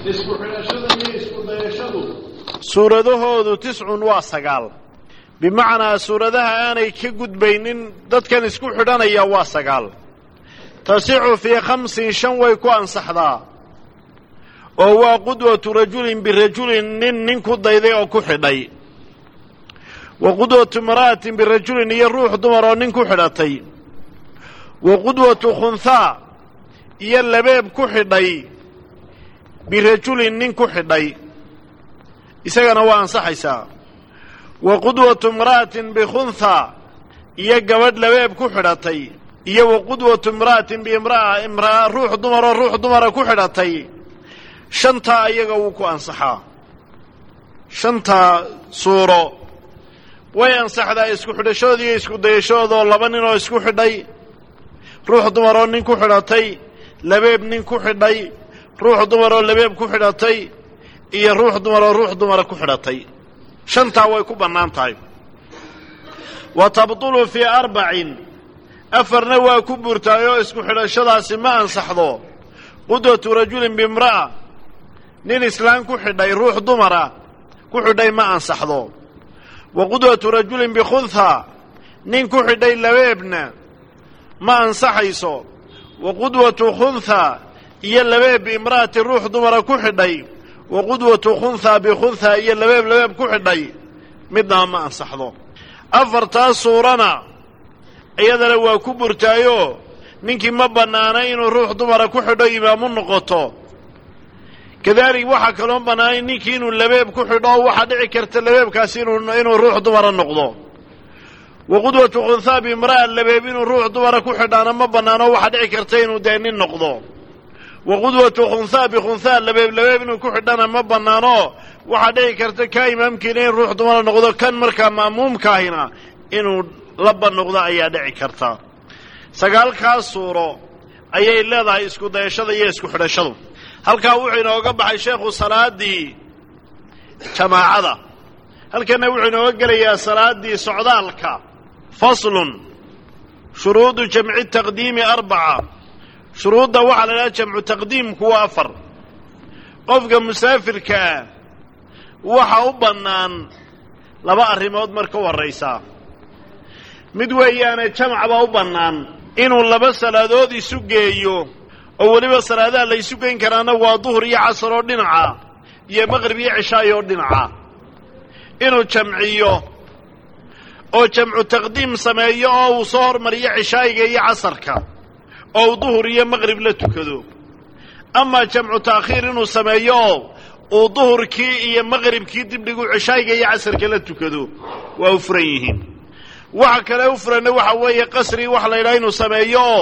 isku xidhashada iyo isku dayashadu suuradahoodu tiscun waa sagaal bimacnaa suuradaha aanay ka gudbaynin dadkan isku xidhanaya waa sagaal tasixu fii khamsin shan way ku ansaxdaa oo waa qudwatu rajulin birajulin nin nin ku dayday oo ku xidhay wa qudwatu imra'atin birajulin iyo ruux dumar oo nin ku xidhatay wa qudwatu khunhaa iyo labeeb ku xidhay birajulin nin ku xidhay isagana waa ansaxaysaa wa qudwatu imra'atin bikhunhaa iyo gabadh labeeb ku xidhatay iyo wa qudwatu imra'atin biimra'a imra'a ruux dumaroo ruux dumara ku xidhatay shantaa ayaga wuu ku ansaxaa shantaa suuro way ansaxdaa isku xidhashooda iyo isku dayashadoodoo laba nin oo isku xidhay ruux dumaroo nin ku xidhatay labeeb nin ku xidhay ruux dumaroo labeeb ku xidhatay iyo ruux dumaroo ruux dumara ku xidhatay shantaa way ku bannaan tahay wa tabtulu fii arbacin afarna waa ku burtaay oo isku xidhashadaasi ma ansaxdo qudwatu rajulin biimra'a nin islaan ku xidhay ruux dumara ku xidhay ma ansaxdo wa qudwatu rajulin bikhunhaa nin ku xidhay labeebna ma ansaxayso wa qudwatu khunhaa iyo labeeb biimra'ati ruux dumara ku xidhay wa qudwatu khunhaa bikhunhaa iyo labeeb labeeb ku xidhay midnaba ma ansaxdo afartaas suurana iyadana waa ku burtaayoo ninkii ma bannaana inuu ruux dumara ku xidho imaamu noqoto kadalik waxaa kaloo bannaanay ninkii inuu labeeb ku xidho oo waxaa dhici karta labeebkaasi inuu ruux dumara noqdo wa qudwatu khunhaa biimra'a labeeb inuu ruux dumara ku xidhaana ma bannaano waxaa dhici karta inuu dee nin noqdo wa qudwatu khunhaa bikhunhaa labeeb labeeb inuu ku xidhana ma bannaano waxaa dhici karta kaa imaamkiina in ruux dumara noqdo kan markaa ma'muumkaahina inuu laba noqdo ayaa dhici karta sagaalkaas suuro ayay leedahay isku dayashada iyo isku xidhashadu halkaa wuxuu inooga baxay sheekhu salaaddii jamaacada halkanna wuxuu inooga gelayaa salaaddii socdaalka faslun shuruudu jamci taqdiimi arbaca shuruudda waxaa la idhaha jamcu taqdiimku waa afar qofka musaafirka ah waxa u bannaan laba arrimood marka horraysaa mid weeyaane jamac baa u bannaan inuu laba salaadood isu geeyo oo weliba salaadaha la ysu geyn karaana waa duhur iyo casar oo dhinaca iyo maqrib iyo cishaayo oo dhinaca inuu jamciyo oo jamcu taqdiim sameeyo oo uu soo hormariyo cishaayiga iyo casarka oo uu duhur iyo maqrib la tukado amaa jamcu ta'khiir inuu sameeyo oo uu duhurkii iyo maqribkii dibdhigu cishaayiga iyo casarka la tukado waa u furan yihiin waxa kale u furanna waxa weeye qasri waxa la yidhaha inuu sameeyo oo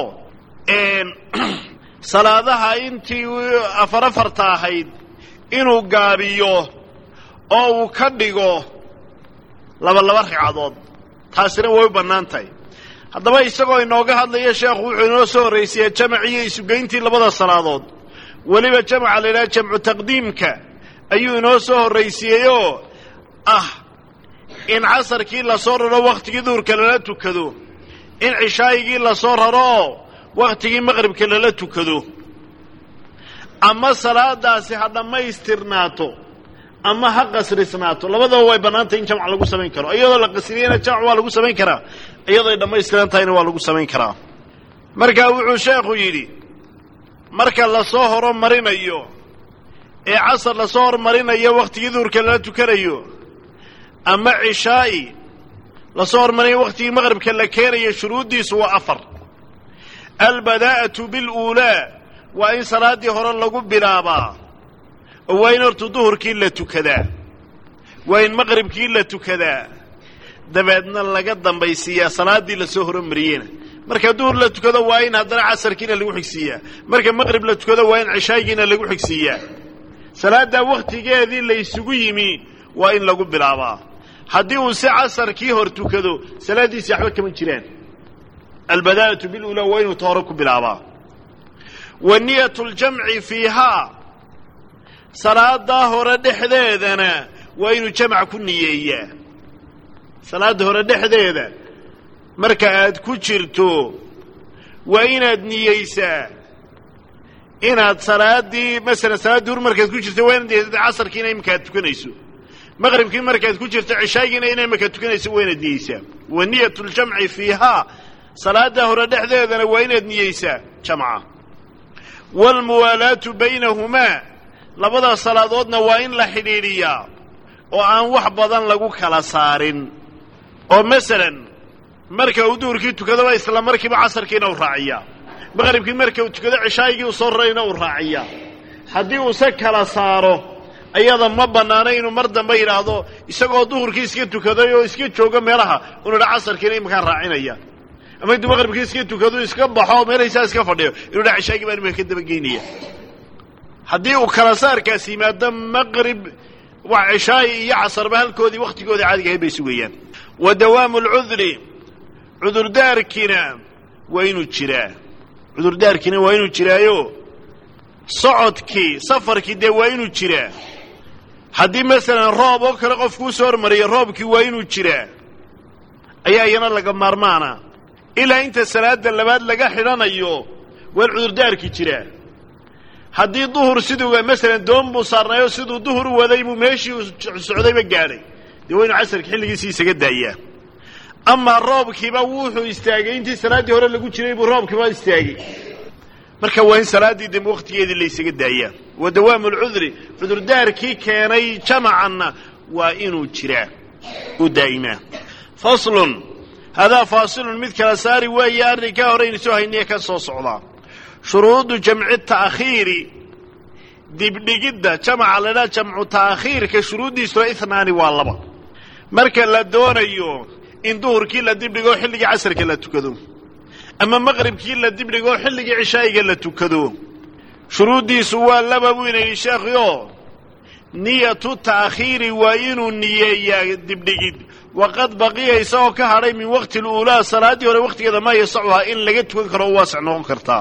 salaadaha intii afar afarta ahayd inuu gaabiyo oo uu ka dhigo laba laba ragcadood taasina way u bannaan tahay haddaba isagoo inooga hadlaya sheekhu wuxuu inoo soo horraysiyaa jamac iyo isugeyntii labada salaadood weliba jamaca la yidhaha jamcu taqdiimka ayuu inoo soo horraysiiyeyoo ah in casarkii lasoo raro wakhtigii duhurka lala tukado in cishaayigii lasoo raro oo wakhtigii maqribka lala tukado ama salaadaasi ha dhammaystirnaato ama ha qasrisnaato labadaba way bannaantay in jamc lagu samayn karo iyadoo la qasriyeyna jamc waa lagu samayn karaa iyadooy dhammaystiran tahayna waa lagu samayn karaa markaa wuxuu sheekhu yidhi marka lasoo horomarinayo ee casar lasoo hormarinayo wakhtigii duhurka lala tukanayo ama cishaa'i lasoo hormarinayo wakhtigii maqribka la keenayo shuruuddiisu waa afar albadaa'atu biluulaa waa in salaaddii hore lagu bilaabaa oo waa in horta duhurkii la tukadaa waa in maqribkii la tukadaa dabeedna laga dambaysiiyaa salaaddii lasoo horomariyena marka duhur la tukado waa in haddana casarkiina lagu xigsiiyaa marka maqrib la tukado waa in cishaayigiina lagu xigsiiyaa salaaddaa wakhtigeedii la ysugu yimi waa in lagu bilaabaa haddii uu si casarkii hor tukado salaaddiisi waxba kama jiraan albadaa'atu bilulaa waa inuu ta hore ku bilaabaa wa niyatu ljamci fiihaa salaadaa hore dhexdeedana waa inuu jamac ku niyeeyaa salaadda hore dhexdeeda marka aad ku jirto waa inaad niyeysaa inaad salaaddii masalan salaad duhur markaad ku jirta waa inaad niyeysata casarkiina iminkaad tukanayso maqribkii markaad ku jirta cishaagiina ina iminkaad tukanayso waa inaad niyeysaa wa niyat ljamci fiihaa salaadda hore dhexdeedana waa inaad niyeysaa jamca waalmuwaalaatu baynahumaa labada salaadoodna waa in la xidhiidhiyaa oo aan wax badan lagu kala saarin oo masalan marka uu duhurkii tukadaba isla markiiba casarkiina u raaciyaa maqribkii marka uu tukado cishaayigii uu soo rarayna uu raaciyaa haddii uuse kala saaro ayada ma bannaana inuu mar dambe yidhaahdo isagoo duhurkii iska tukaday oo iska joogo meelaha unu dha casarkiina iminkaan raacinaya ama intuu maqribkii iska tukado iska baxo meelhaysaa iska fadhiyo inuu dha cishaagii baan iminka ka dabageynaya haddii uu kala saarkaas yimaado maqrib wax cishaayi iyo casarba halkoodii wakhtigoodii caadiga ahayd bay sugayaan wa dawaamu alcudri cudurdaarkiina waa inuu jiraa cudurdaarkiina waa inuu jiraayo socodkii safarkii dee waa inuu jiraa haddii masalan roob oo kale qofkuu soo hormariya roobkii waa inuu jiraa ayaa iyana laga maarmaana ilaa inta salaada labaad laga xidhanayo waa cudurdaarkii jiraa haddii duhur siduu masalan doon buu saarnaayoo siduu duhur u waday buu meeshii uu socdayba gaadhay dee waa inu casarka xilligiisii isaga daayaa amaa roobkiiba wuxuu istaagay intii salaaddii hore lagu jiray buu roobkiiba istaagay marka waa in salaaddii dambe wakhtigeedii la ysaga daayaa wa dawaamu alcudri cudurdaarkii keenay jamacanna waa inuu jiraa u daa'imaa faslun hadaa faasilun mid kala saari weeye arrinkaa horeynu soo hayniye ka soo socdaa shuruudu jamci ta'khiiri dibdhigidda jamaca laydhaha jamcu ta'khiirka shuruuddiisuna ihnaani waa laba marka la doonayo in duhurkii la dibdhigoo xilligii casarka la tukado ama maqribkii la dibdhigoo xilligii cishaa'iga la tukado shuruuddiisu waa laba buu ina yidhi sheekhioo niyatu ta'khiiri waa inuu niyeeyaa dibdhigid waqad baqiya isagoo ka hadhay min waqti luulaa salaaddii hore wakhtigeeda maa yasacuhaa in laga tukan karo u waasic noqon kartaa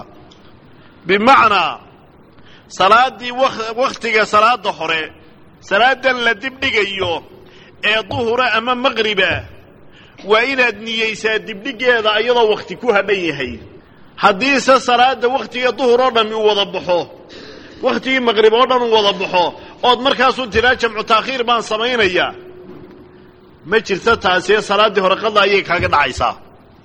bimacnaa salaaddii wakhtiga salaadda hore salaadan la dibdhigayo ee duhura ama maqriba waa inaad niyeysaa dibdhigeeda iyadoo wakhti ku hadhan yahay haddiise salaada wakhtiga duhur oo dhammi uu wada baxo wakhtigii maqrib oo dhan uu wada baxo ood markaasuu tiraa jamcu taakhiir baan samaynayaa ma jirto taasiee salaaddii hore qada ayay kaaga dhacaysaa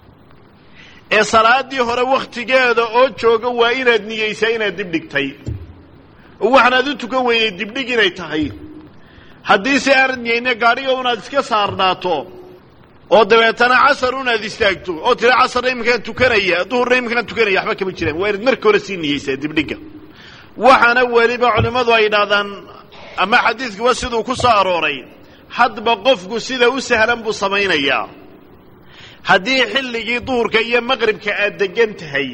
ee salaaddii hore wakhtigeeda oo jooga waa inaad niyeysaa inaad dibdhigtay oo waxaanaad u tukan weynay dibdhig inay tahay haddiise aanad niyeyne gaadhiga unaad iska saarnaato oo dabeetana casar unaad istaagto oo tira casarna iminkaan tukanaya duhurna iminkaan tukanaya waxba kama jiraan waa inaad marka hore sii niyeysaa dibdhigga waxaana weliba culimmadu ay yidhaahdaan ama xadiidkuwa siduu ku soo arooray hadba qofku sida u sahlan buu samaynayaa haddii xilligii duhurka iyo maqribka aad degan tahay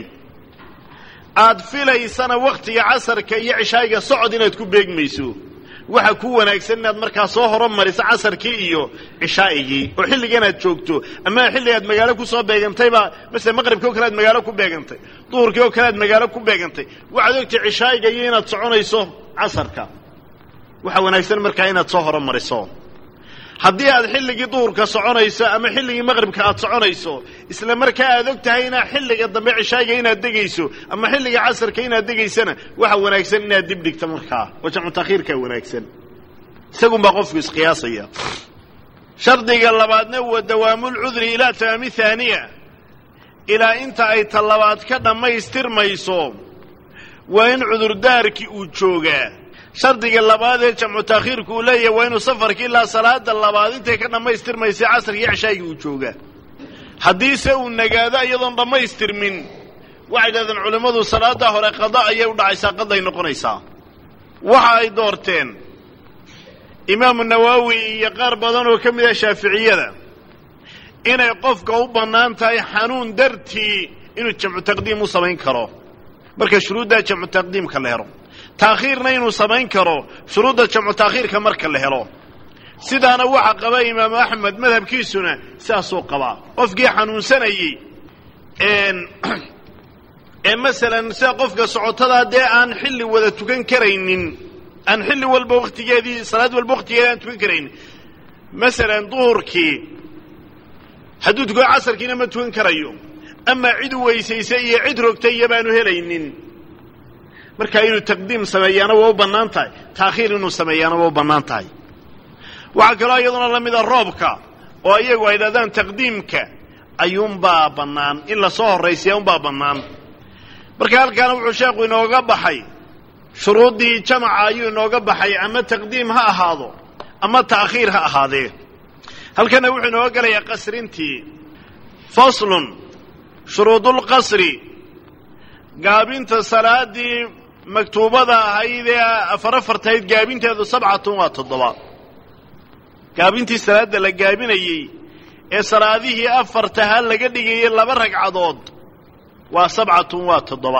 aad filaysana wakhtiga casarka iyo cishaayiga socod inaad ku beegmayso waxa ku wanaagsan inaad markaa soo horumariso casarkii iyo cishaa'igii oo xilligan aad joogto ama xilliga aad magaalo ku soo beegantayba masele maqribkii oo kale aad magaalo ku beegantay duhurkii oo kale aad magaalo ku beegantay waxaad ogtay cishaa'iga iyo inaad soconayso casarka waxa wanaagsan markaa inaad soo horumariso haddii aad xilligii duhurka soconayso ama xilligii maqribka aad soconayso isla markaa aad og tahay inaa xilliga dambe cishaayiga inaad degayso ama xilliga casarka inaad degaysana waxa wanaagsan inaad dib dhigto markaa oo jamcu takhiirkaa wanaagsan isagunbaa qofku isqiyaasaya shardiga labaadna wa dawaamulcudri ilaa tamaami haaniya ilaa inta ay ta labaad ka dhammaystirmayso waa in cudurdaarkii uu joogaa shardiga labaad ee jamcu taakhiirku uu leeyahay waa inuu safarkii ilaa salaada labaad intay ka dhammaystirmaysa casarkii cishaaygii uu joogaa haddiise uu nagaado iyadoon dhammaystirmin waxay dhahdeen culimmadu salaaddaa hore qada ayay u dhacaysaa qaday noqonaysaa waxa ay doorteen imaamu nawaawi iyo qaar badan oo ka mid ah shaaficiyada inay qofka u bannaan tahay xanuun dartii inuu jamcu taqdiim u samayn karo marka shuruuddaa jamcu taqdiimka la helo taakhiirna inuu samayn karo shuruudda jamcu taakhiirka marka la helo sidaana waxa qaba imaamu axmed madhabkiisuna sidaasuu qabaa qofkii xanuunsanayey ee masalan sida qofka socotada dee aan xilli wada tukan karaynin aan xilli walba wakhtigeedii salaad walba wakhtigeedi aan tukan karaynin masalan duhurkii hadduu tukado casarkiina ma tukan karayo amaa cid u weysaysa iyo cid rogtay iyo baanu helaynin markaa inuu taqdiim sameeyaana waa u bannaan tahay taakhiir inuu sameeyaana waa u bannaan tahay waxaa kaloo iyaduna la mida roobka oo iyagu ay dhahdaan taqdiimka ayuunbaa bannaan in lasoo horraysiya unbaa bannaan marka halkaana wuxuu sheekhu inooga baxay shuruuddii jamaca ayuu inooga baxay ama taqdiim ha ahaado ama ta'khiir ha ahaadee halkana wuxuu inooga gelayaa qasrintii faslun shuruudulqasri gaabinta salaaddii maktuubada ahayd ee afar afartahayd gaabinteedu sabcatun waa toddoba gaabintii salaadda la gaabinayey ee salaadihii afartaha laga dhigayay laba ragcadood waa sabcatun waa toddoba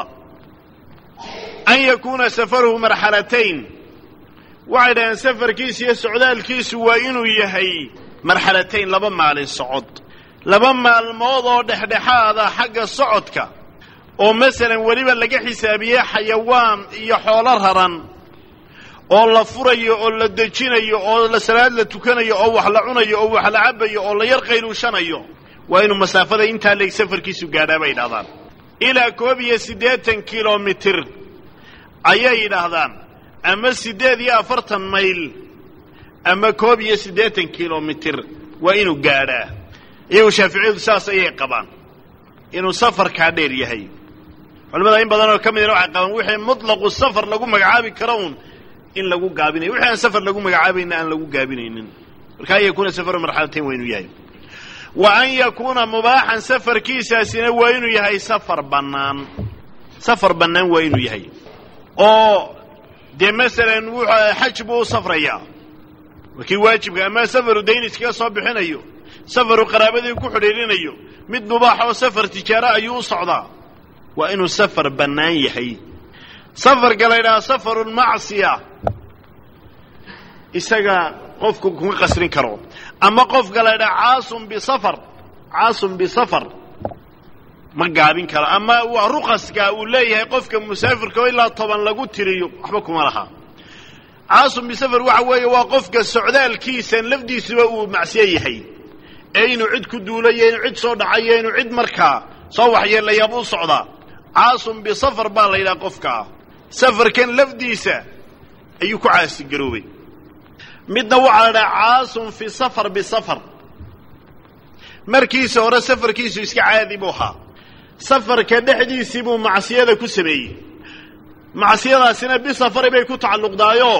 an yakuuna safaruhu marxalatayn waxay dhaheen safarkiisu iyo socdaalkiisu waa inuu yahay marxalatayn laba maalin socod laba maalmood oo dhexdhexaada xagga socodka oo masalan weliba laga xisaabiyey xayawaan iyo xoolo raran oo la furayo oo la dejinayo oo la salaad la tukanayo oo wax la cunayo oo wax la cabayo oo la yar qayluushanayo waa inuu masaafada intaa leeg safarkiisu gaadhaa bay yidhahdaan ilaa koob iyo siddeetan kilomitir ayay yidhaahdaan ama siddeed iyo afartan mayl ama koob iyo siddeetan kilomitir waa inuu gaadhaa iyagu shaaficiyadu saas ayay qabaan inuu safarkaa dheer yahay culimmada in badan oo ka midna waxay qabaan wixii mutlaqu safar lagu magacaabi karo uun in lagu gaabinayo wixii aan safar lagu magacaabayna aan lagu gaabinaynin marka an yakuuna safaru marxalatayn waa inuu yahay wa an yakuuna mubaaxan safarkiisaasina waa inuu yahay safar bannaan safar bannaan waa inuu yahay oo dee masalan wuxuu xaj buu u safrayaa waa kii waajibka ama safaru dayn iskaga soo bixinayo safaru qaraabadii ku xidhiidhinayo mid mubaax oo safar tijaaro ayuu u socdaa waa inuu safar bannaan yahay safarka la ydhaha safarulmacsiya isaga qofku kuma qasrin karo ama qofka la ydhaha caasun bisafar caasun bisafar ma gaabin karo ama waa ruqaska uu leeyahay qofka musaafirka oo ilaa toban lagu tiriyo waxba kuma laha caasun bisafar waxa weeye waa qofka socdaalkiisan lafdiisuba uu macsiyo yahay ee inuu cid ku duulayo inuu cid soo dhacayo inuu cid markaa soo waxyeelayaaba u socdaa caasun bisafar baa la yidhaha qofkaa safarkan lafdiisa ayuu ku caasigaroobay midna waxaa la dhaha caasun fi safar bisafar markiisa hore safarkiisu iska caadi buu ahaa safarka dhexdiisii buu macsiyada ku sameeyey macsiyadaasina bisafari bay ku tacalluqdaayoo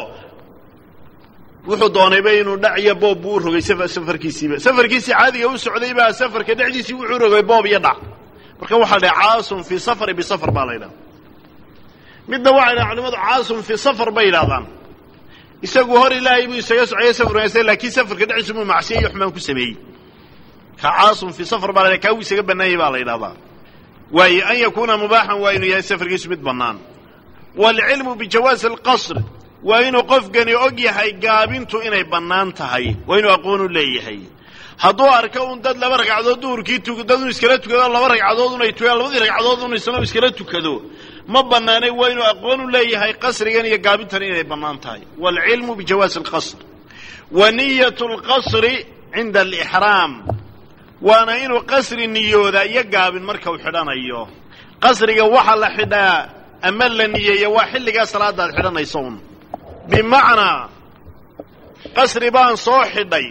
wuxuu doonayba inuu dhac iyo boob buu u rogay safarkiisiiba safarkiisii caadiga u socday baa safarka dhexdiisii wuxuu rogay boob iyo dhac marka waxaa la dhaha caasun fi safari bisafar baa la ydhaha midna waxay dhahan culimadu caasun fi safar bay yidhahdaan isagu hor ilaahay buu isaga socaya safar wanaagsan laakiin safarka dhexdiisu buu macsiya iyo xumaan ku sameeyey ka caasun fi safar baa la ydhaha kaa wuu isaga bannaanyay baa la yidhahdaa waayo an yakuuna mubaaxan waa inuu yahay safarkiisu mid bannaan waalcilmu bijawaasi alqasr waa inuu qofkani og yahay gaabintu inay bannaan tahay waa inuu aqoonu leeyahay hadduu arko un dad laba ragcadood duhurkii dad un iskala tukado laba ragcadood unay tugaan labadii ragcadood un isna iskala tukado ma bannaanay waa inuu aqoon u leeyahay qasrigan iyo gaabintan inay bannaan tahay waalcilmu bijawaasi alqasr wa niyat alqasri cinda alixraam waana inuu qasri niyooda iyo gaabin marka uu xidhanayo qasriga waxaa la xidhaa ama la niyeeya waa xilligaa salaadda ad xidhanayso un bimacnaa qasri baan soo xidhay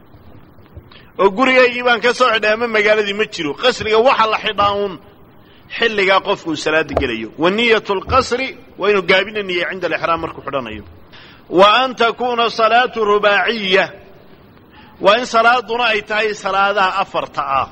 oo gurigaygii baan ka soo xidhay ama magaaladii ma jiro qasriga waxa la xidhaa uun xilligaa qofku uu salaada gelayo wa niyat lqasri waa inuu gaabina niyey cinda alixraam markuu xidhanayo wa an takuuna salaatu rubaaciya waa in salaaduna ay tahay salaadaha afarta ah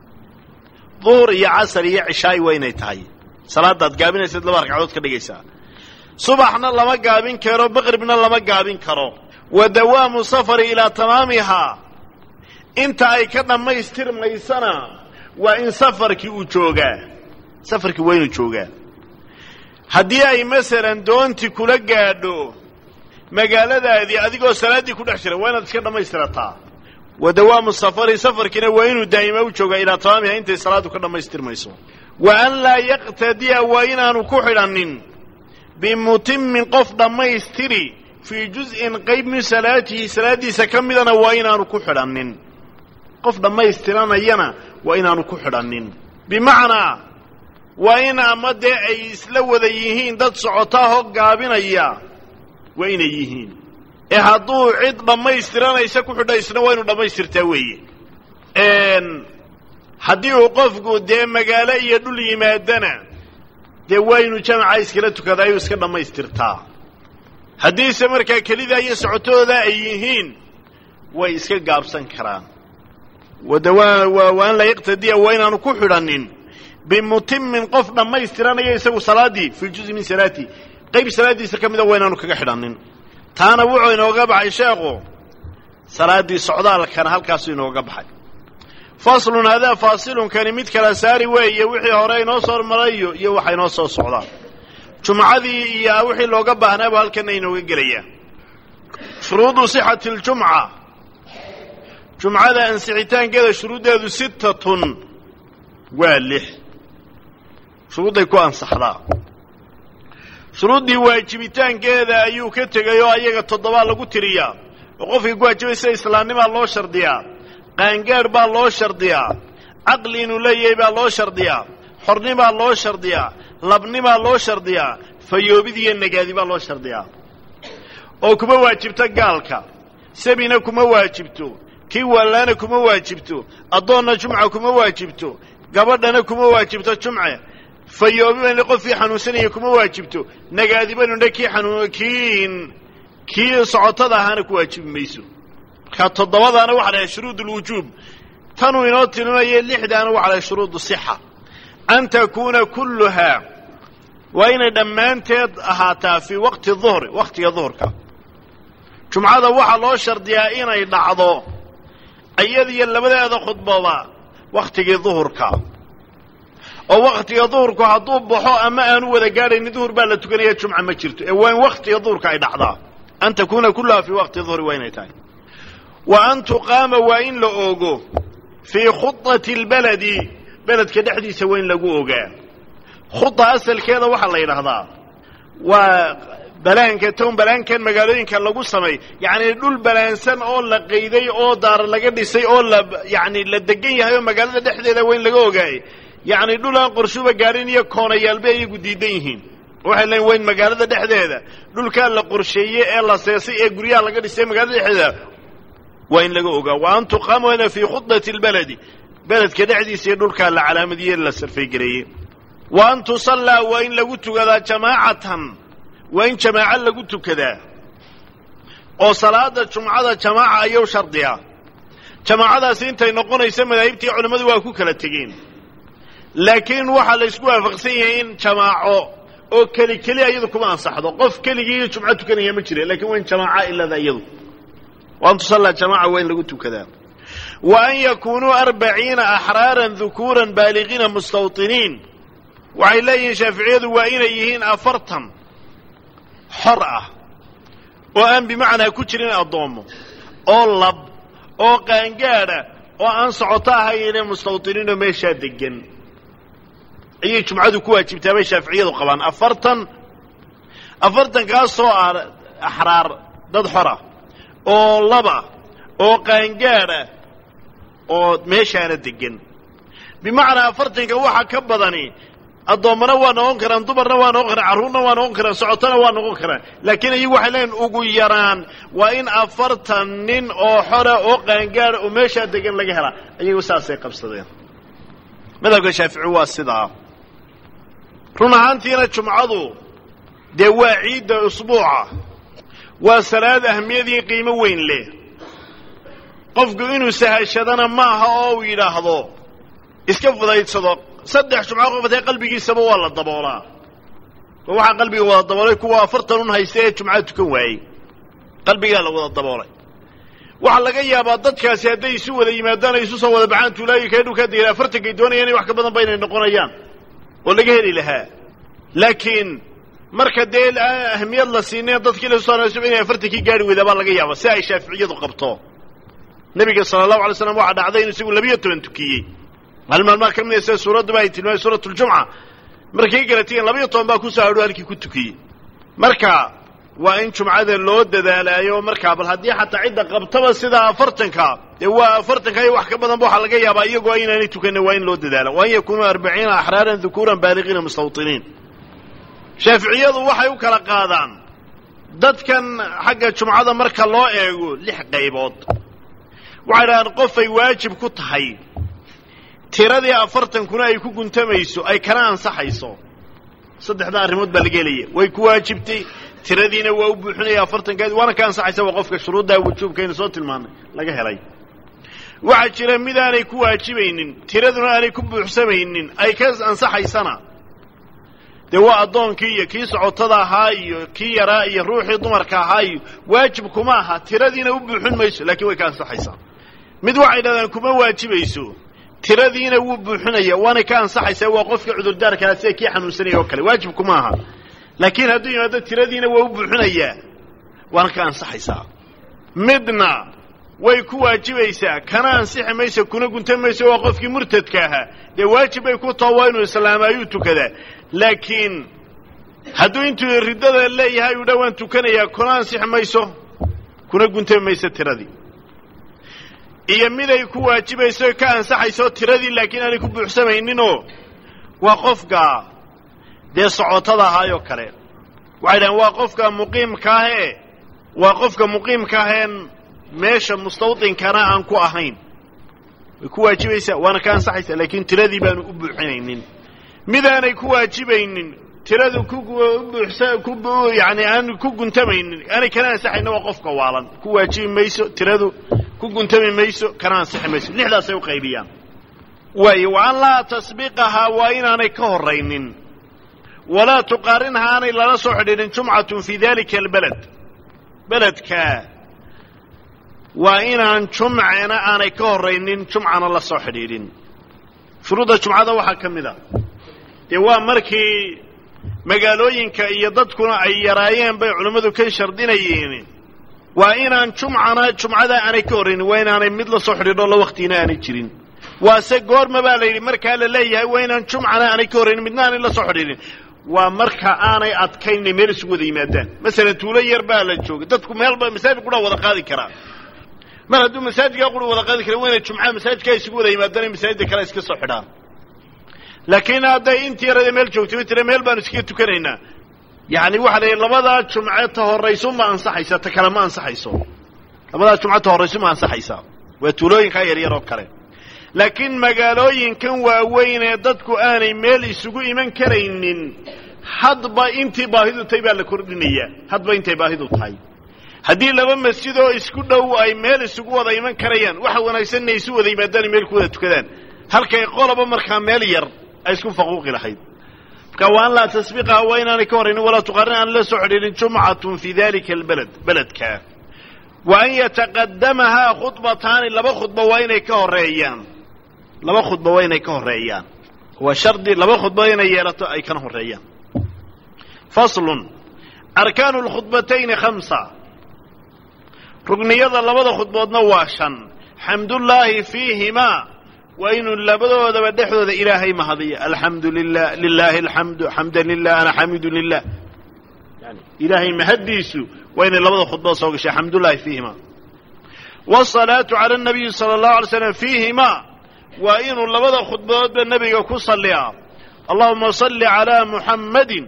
duhur iyo casar iyo cishaay waa inay tahay salaadaad gaabinaysaad laba ragcadood ka dhigaysaa subaxna lama gaabin karo maqribna lama gaabin karo wa dawaamu safari ilaa tamaamihaa inta ay ka dhammaystirmaysana waa in safarkii uu joogaa safarkii waa inuu joogaa haddii ay masalan doonti kula gaadho magaaladaadii adigoo salaaddii ku dhex jira waa inaad iska dhammaystirataa wa dawaamu safari safarkiina waa inuu daa'ima u joogaa ilaa tamaamiha intay salaaddu ka dhammaystirmayso wa an laa yaqtadiya waa inaanu ku xidhannin bimutimin qof dhammaystiri fii juz'in qayb min salaatihi salaaddiisa ka midana waa inaanu ku xidhannin qof dhammaystiranayana waa inaanu ku xidhannin bimacnaa waa in ama dee ay isla wada yihiin dad socotaahoo gaabinaya waa inay yihiin ee hadduu cid dhammaystiranaysa ku xidha isna waa inu dhammaystirtaa weeye haddii uu qofku dee magaalo iyo dhul yimaadana dee waa inu jamaca iskala tukadaa ayuu iska dhammaystirtaa haddiise markaa kelidaa iyo socotooda ay yihiin way iska gaabsan karaan wade waa an laa yaqtadiya waa inaanu ku xidhanin bimutimin qof dhammaystiranaya isagu salaaddii fii juzi min salaati qayb salaaddiisa ka mida waa inaanu kaga xidhanin taana wuxuu inooga baxay sheekhu salaaddii socdaalkana halkaasuu inooga baxay faslun hadaa faasilunkani mid kala saari weeye wixii hore inoo soo hormarayo iyo waxa inoo soo socdaa jumcadii iyo wixii looga baahnaaba halkana inooga gelayaa shuruudu sixati ljumca jumcada ansixitaankeeda shuruuddeedu sittatun waa lix shuruudday ku ansaxdaa shuruuddii waajibitaankeeda ayuu ka tegay oo ayaga toddobaa lagu tiriyaa oo qofkii ku waajibay sida islaamnimaa loo shardiyaa qaangaadh baa loo shardiyaa caqli inuu leeyahay baa loo shardiyaa xornimaa loo shardiyaa labnimaa loo shardiyaa fayoobid iyo nagaadi baa loo shardiyaa oo kuma waajibto gaalka sabina kuma waajibto kii wallaana kuma waajibto addoonna jumca kuma waajibto gabadhana kuma waajibto jumce fayoobiban qofkii xanuunsanaya kuma waajibto nagaadibanudha kii xanuun kii kii socotada ahaana ku waajibi mayso markaa toddobadaana waxa dhahay shuruud alwujuub tanuu inoo tilmaaya lixdaana waxa dhahay shuruudu sixa an takuuna kulluhaa waa inay dhammaanteed ahaataa fii waqti duhri wakhtiga duhurka jumcada waxaa loo shardiyaa inay dhacdo iyadiyo labadeeda khudbada wakhtigii duhurka oo wakhtiga duhurku hadduu baxo ama aanu wada gaadhayni duhur baa la tukanaya jumca ma jirto ee waa in wakhtiga duhurka ay dhacdaa an takuuna kulluhaa fii waqti duhri waa inay tahay wa an tuqaama waa in la oogo fii khudati lbaladi beledka dhexdiisa waa in lagu ogaa khuda asalkeeda waxaa la yidhaahdaa waa balaanka town balaankan magaalooyinka lagu samay yacni dhul balaansan oo la qayday oo daar laga dhisay oo la yacni la degan yahay oo magaalada dhexdeeda waa in laga ogaayay yacni dhul aan qorshuba gaadhin iyo koonayaalba ayagu diidan yihiin waxay leeyiin waa in magaalada dhexdeeda dhulkaa la qorsheeyey ee la seesay ee guryaha laga dhisay magaalada dhexdeeda waa in laga ogaa wa an tuqaama waana fii khudati lbaladi beledka dhexdiisa iyo dhulkaa la calaamadiyey la sarfaygareeyey wa an tusallaa waa in lagu tukadaa jamaacatan waa in jamaaco lagu tukadaa oo salaada jumcada jamaaca ayuu shardiyaa jamaacadaasi intay noqonaysa madaahibtii culimmadu waa ku kala tegeen laakiin waxaa la ysku waafaqsan yahay in jamaaco oo keli keli iyadu kuma ansaxdo qof keligii jumco tukanaya ma jira lakiin waa in jamaaca ilada iyadu wa an tusallaa jamaaca waa in lagu tukadaa wa an yakuunuu arbaciina axraaran dukuuran baaligiina mustawطiniin waxay leeyihiin shaaficiyadu waa inay yihiin afartan xor ah oo aan bimacnaa ku jirin addoommo oo lab oo qaangaadha oo aan socoto ahayne mustawطiniinoo meeshaa degan ayay jumcadu ku waajibtaa bay shaaficiyadu qabaan afartan afartankaasoo ah axraar dad xora oo laba oo qaangaadha oo meeshaana degan bimacnaa afartanka waxa ka badani addoommana waa noqon karaan dumarna waa noqon karaan carruurna waa noqon karaan socotona waa noqon karaan laakiin iyagu waxay leeyiin ugu yaraan waa in afartan nin oo xora oo qaangaadha oo meeshaa degan laga helaa ayagu saasay qabsadeen madhabka shaafici waa sidaa run ahaantiina jumcadu dee waa ciidda usbuuca waa salaad ahmiyadii qiimo weyn leh qofku inuu sahashadana ma aha oo uu yidhaahdo iska fudaydsado saddex jumco qofatee qalbigiisaba waa la daboolaa oo waxaa qalbiga wada daboolay kuwa afartan un haysta ee jumcada tukan waayey qalbigaa la wada daboolay waxaa laga yaabaa dadkaasi hadday isu wada yimaadaan ay isu soo wada baxaan tuulaayi kee dhulkaa degeen afartankay doonayaan in wax ka badan ba inay noqonayaan oo laga heli lahaa laakiin marka dee ahmiyad la siinay dadkii la soo inay afartankii gaari weydaa baa laga yaaba si ay shaaficiyadu qabto nebiga sala allahu alay slam waxaa dhacday inu isagu labiyo toban tukiyey hal maalmaa ka mida sida suuradduba ay tilmaamay suurat ljumca markay galatageen labiyo toban baa kusoo hadho halkii ku tukiyey marka waa in jumcada loo dadaalaayo markaa bal haddii xataa cidda qabtaba sidaa afartanka dee waa afartanka iyo wax ka badanba waxaa laga yaabaa iyagoo inaanay tukanin waa in loo dadaala wa an yakunuu arbaciina axraaran dukuuran baaliqiina mustawطiniin shaaficiyadu waxay u kala qaadaan dadkan xagga jumcada marka loo eego lix qaybood waxay dhahaan qofay waajib ku tahay tiradii afartankuna ay ku guntamayso ay kana ansaxayso saddexda arrimood baa laga helaya way ku waajibtay tiradiina waa u buuxinaya afartankeed waana ka ansaxaysa waa qofka shuruuddaa wujuubkaynu soo tilmaanay laga helay waxaa jira mid aanay ku waajibaynin tiraduna aanay ku buuxsamaynin ay ka ansaxaysana dee waa addoonkii iyo kii socotada ahaa iyo kii yaraa iyo ruuxii dumarka ahaa iyo waajib kuma aha tiradiina u buuxin mayso laakiin way ka ansaxaysaa mid waxay dhahdaan kuma waajibayso tiradiina wuu buuxinaya waanay ka ansaxaysaa waa qofka cudurdaarkaa sida kii xanuunsanaya oo kale waajib kuma aha laakiin hadduu yimaado tiradiina waa u buuxinayaa waana ka ansaxaysaa midna way ku waajibaysaa kana ansixi mayso kuna guntan mayso waa qofkii murtadka ahaa dee waajib bay ku taho waa inuu islaamaayuu tukadaa laakiin hadduu intuu riddada leeyahay u dha waan tukanayaa kuna ansixi mayso kuna guntan mayso tiradii iyo miday ku waajibayso ka ansaxayso tiradii laakiin aanay ku buuxsamayninoo waa qofka dee socotada ahaayoo kale waxay dhahaan waa qofka muqiimka ahee waa qofka muqiimka aheen meesha mustawdinkana aan ku ahayn way ku waajibaysaa waana ka ansaxaysaa laakiin tiradii baanu u buuxinaynin midaanay ku waajibaynin tiradu ku buuxsa ku yani aan ku guntamaynin aanay kana ansaxayna waa qofka waalan ku waajibi mayso tiradu ku guntami mayso kana ansixi mayso lixdaasay u qaybiyaan waayo wa an laa tasbiqahaa waa inaanay ka horaynin walaa tuqaarinha aanay lala soo xidhiidhin jumcatun fii dalika albaled beledka waa inaan jumcena aanay ka horaynin jumcana la soo xidhiidhin shuruudda jumcada waxaa ka mid a dee waa markii magaalooyinka iyo dadkuna ay yaraayeen bay culimmadu ka shardinayeen waa inaan jumcana jumcada aanay ka horraynin waa inaanay mid la soo xidhiidho la waktiina aanay jirin waase goorma baa la yidhi markaa la leeyahay waa inaan jumcana aanay ka horraynin midna aanay la soo xidhiidhin waa marka aanay adkaynay meel isugu wada yimaadaan masalan tuulo yar baa la jooga dadku meelba masaajid qura wada qaadi karaa mar hadduu masaajidkaa qura wada qaadi kara waa inay jumcaha masaajidkaa isugu wada yimaadaan in masaajidda kale iska soo xidhaan laakiin hadday intii yarada meel joogtay tira meel baanu iskaga tukanaynaa yacni waxa la yidhi labadaa jumce ta horrayso ma ansaxaysa ta kale ma ansaxayso labadaa jumce ta horrayso ma ansaxaysaa waa tuulooyinkaa yaryar oo kale laakiin magaalooyinkan waaweyn ee dadku aanay meel isugu iman karaynin hadba intii baahidu tahay baa la kordhinayaa hadba intay baahidu tahay haddii laba masjid oo isku dhow ay meel isugu wada iman karayaan waxa wanaagsan inay isu wada yimaadaan meel ku wada tukadaan halkay qoloba markaa meel yar ay isku faquuqi lahayd marka wa an laa tasbiqaha waa inaanay ka horraynin walaa tuqaarin aan la soo xidhiidhin jumcatun fii dalika albaled beledka wa an yataqadamahaa khudbataani laba khudba waa inay ka horreeyaan laba khudba waa inay ka horreeyaan waa shardi laba khudba inay yeelato ay kana horreeyaan faslun arkaanu lkhudbatayni khamsa rugniyada labada khudboodna waa shan xamdullaahi fiihimaa waa inuu labadoodaba dhexdooda ilaahay mahadiyo alxamdu lilah lilaahi alxamdu xamdan lilah ana xamidu lilah yani ilaahay mahaddiisu waa inay labada khudbood soo gashay xamdullaahi fiihimaa wsalaatu cala nabiyi sala allahu alay slam fiihimaa waa inuu labada khudbadoodba nebiga ku salliyaa allahuma salli calaa muxammadin